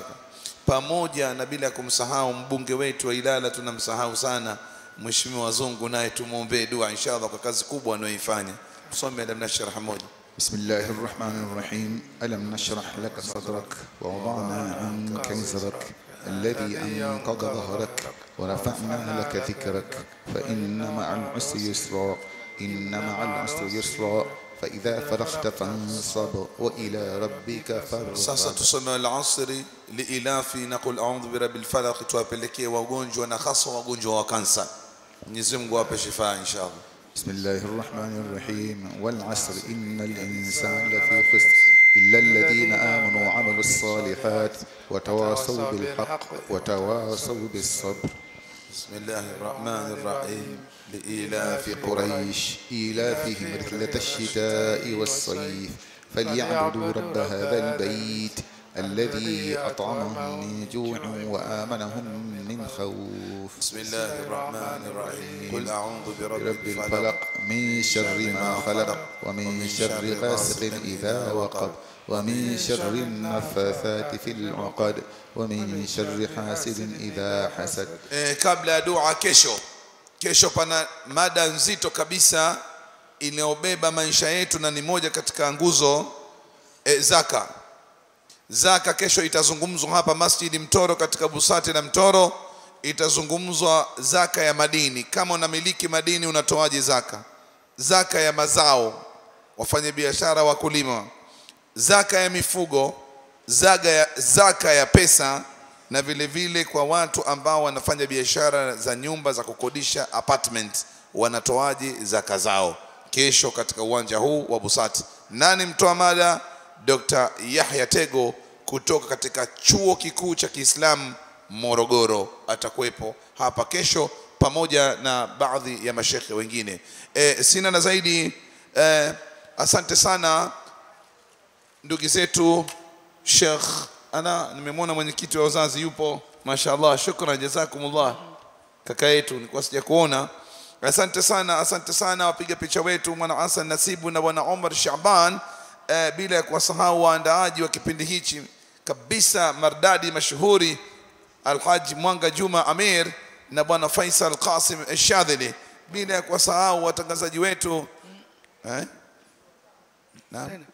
pamoja na bila kumsahau mbunge wetu wa ilala tunamsahau sana mheshimiwa wazungu naye tumwombee dua inshallah kwa kazi kubwa anayoifanya tusome alam nashrah moja بسم الله الرحمن الرحيم ألم نشرح لك صدرك ووضعنا عنك وزرك الذي أنقض ظهرك ورفعنا لك ذكرك فإن مع العسر يسرا إن مع العسر يسرا فإذا فرغت فانصب وإلى ربك sasa فارغب tusome alasri liilafi na qul audhu birabil falaq tuwapelekee wagonjwa na hasa wagonjwa wa kansa mwenyezi mungu awape shifaa inshallah بسم الله الرحمن الرحيم والعصر إن الإنسان لفي خسر إلا الذين آمنوا وعملوا الصالحات وتواصوا بالحق وتواصوا بالصبر بسم الله الرحمن الرحيم لإيلاف قريش إيلافهم رحلة الشتاء والصيف فليعبدوا رب هذا البيت الذي أطعمهم من جوع وآمنهم من خوف بسم الله الرحمن الرحيم قل أعوذ برب برب الفلق الفلق من شر ما خلق ومن شر غاسق إذا وقب ومن شر النفاثات في العقد ومن شر حاسد إذا حسد eh, kabla ya dua kesho kesho pana mada nzito kabisa inayobeba maisha yetu na ni moja katika nguzo eh, zaka zaka kesho itazungumzwa hapa masjidi mtoro katika busati na mtoro itazungumzwa zaka ya madini kama unamiliki madini unatoaje zaka zaka ya mazao wafanyabiashara wakulima zaka ya mifugo zaka ya, zaka ya pesa na vile vile kwa watu ambao wanafanya biashara za nyumba za kukodisha apartment wanatoaji zaka zao kesho katika uwanja huu wa Busati. Nani mtoa mada? Dr. Yahya Tego kutoka katika chuo kikuu cha Kiislamu Morogoro atakuwepo hapa kesho pamoja na baadhi ya mashekhe wengine. E, sina na zaidi e, asante sana ndugu zetu Sheikh ana nimemwona mwenyekiti wa wazazi yupo mashallah shukran jazakumullah kaka yetu nilikuwa sija kuona asante sana asante sana wapiga picha wetu mwana Hassan Nasibu na bwana Omar Shaban eh, bila ya kuwasahau waandaaji wa kipindi hichi kabisa mardadi mashuhuri Alhaji Mwanga Juma Amir na bwana Faisal Qasim Shadhili bila ya kuwasahau watangazaji wetu eh? Naam.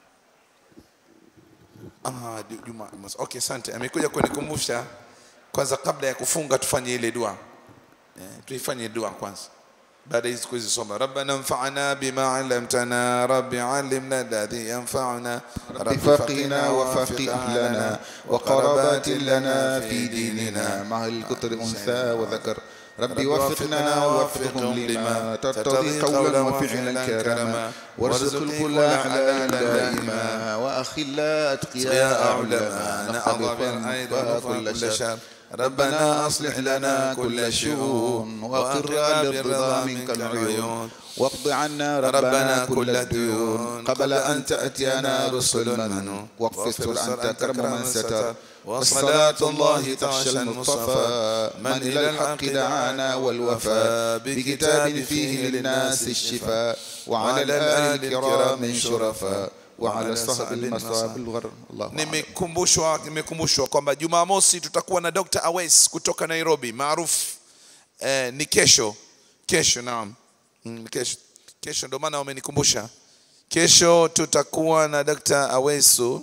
Ah, Ju- Juma Amos. Okay, asante. Amekuja kunikumbusha kwanza, kabla ya kufunga tufanye ile dua eh, tuifanye dua kwanza baada hizi kuzisoma. Rabbana anfa'na bima 'allamtana, rabbi 'allimna alladhi yanfa'una, رب فقنا وفقه أهلنا وقرابات لنا في ديننا مع الكتر أنثى وذكر ربي وفقنا ووفقهم لما ترتضي قولا وفعلا كرما وارزق الكل حلالا دائما وأخلا أتقياء علماء نحضر كل شر ربنا أصلح لنا كل شؤون وأقر بالرضا منك العيون واقض عنا ربنا كل الديون قبل أن تأتينا رسل من واغفر أنت كرم من ستر وصلاة الله تغشى المصطفى من إلى الحق دعانا والوفاء بكتاب فيه للناس الشفاء وعلى الآل الكرام شرفاء وعلى الصحب المصاب الغر الله أعلم. nimekumbushwa nimekumbushwa kwamba Jumamosi tutakuwa na Dr. Awes kutoka Nairobi maarufu eh, ni kesho kesho naam mm, kesho kesho ndio maana wamenikumbusha kesho tutakuwa na Dr. Awesu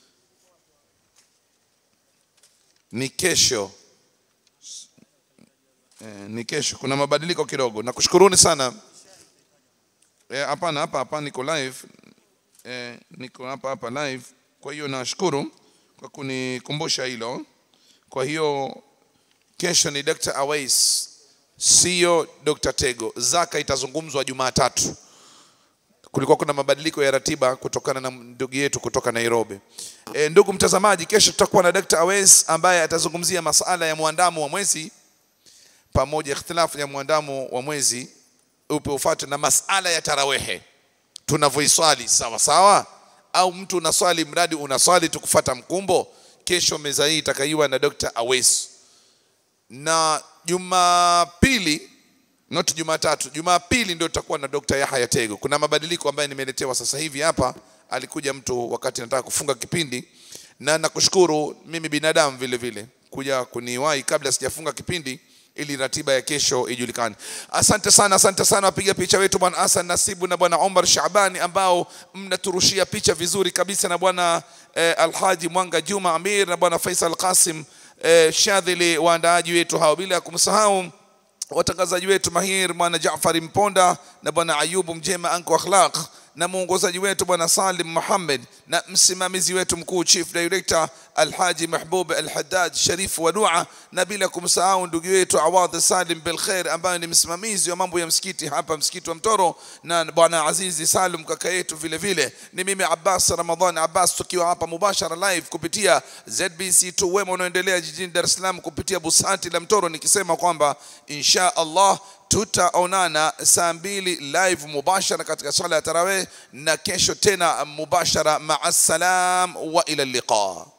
ni kesho eh, ni kesho kuna mabadiliko kidogo nakushukuruni sana eh, hapana hapa hapa niko live eh, niko hapa hapa live. Kwa hiyo nashukuru kwa kunikumbusha hilo. Kwa hiyo kesho ni Dr. Awais, sio Dr. Tego. Zaka itazungumzwa Jumatatu. Kulikuwa kuna mabadiliko ya ratiba kutokana na ndugu yetu kutoka Nairobi. E, ndugu mtazamaji, kesho tutakuwa na Dr. Awais ambaye atazungumzia masala ya muandamo wa mwezi pamoja ikhtilafu ya muandamo wa mwezi upe ufuate na masala ya tarawehe tunavyoiswali sawa sawa au mtu unaswali mradi unaswali tukufata mkumbo kesho meza hii itakaiwa na Dr. Awes na Jumapili not Jumatatu Jumapili ndio tutakuwa na Dr. Yahya Tego kuna mabadiliko ambayo nimeletewa sasa hivi hapa alikuja mtu wakati nataka kufunga kipindi na nakushukuru mimi binadamu vile vile kuja kuniwahi kabla sijafunga kipindi ili ratiba ya kesho ijulikane. Asante sana, asante sana wapiga picha wetu bwana Hassan Nasibu na bwana Omar Shabani ambao mnaturushia picha vizuri kabisa na bwana eh, Alhaji Mwanga Juma Amir na bwana Faisal Qasim eh, Shadhili waandaaji wetu hao, bila ya kumsahau watangazaji wetu mahir bwana Jaafari Mponda na bwana Ayubu Mjema anko akhlaq na mwongozaji wetu bwana Salim Muhammad na msimamizi wetu mkuu chief director Alhaji Mahbub Alhaddad Sharif wa Dua na bila kumsahau ndugu yetu Awadh Salim Bilkhair ambaye ni msimamizi wa mambo ya msikiti hapa msikiti wa Mtoro na bwana Azizi Salum kaka yetu vile vile ni mimi Abbas Ramadhan Abbas tukiwa hapa mubashara live kupitia ZBC2 wema unaoendelea jijini Dar es Salaam kupitia Busati la Mtoro nikisema kwamba insha Allah tutaonana saa mbili live mubashara katika swala ya tarawih na kesho tena mubashara maa salam wa ila liqa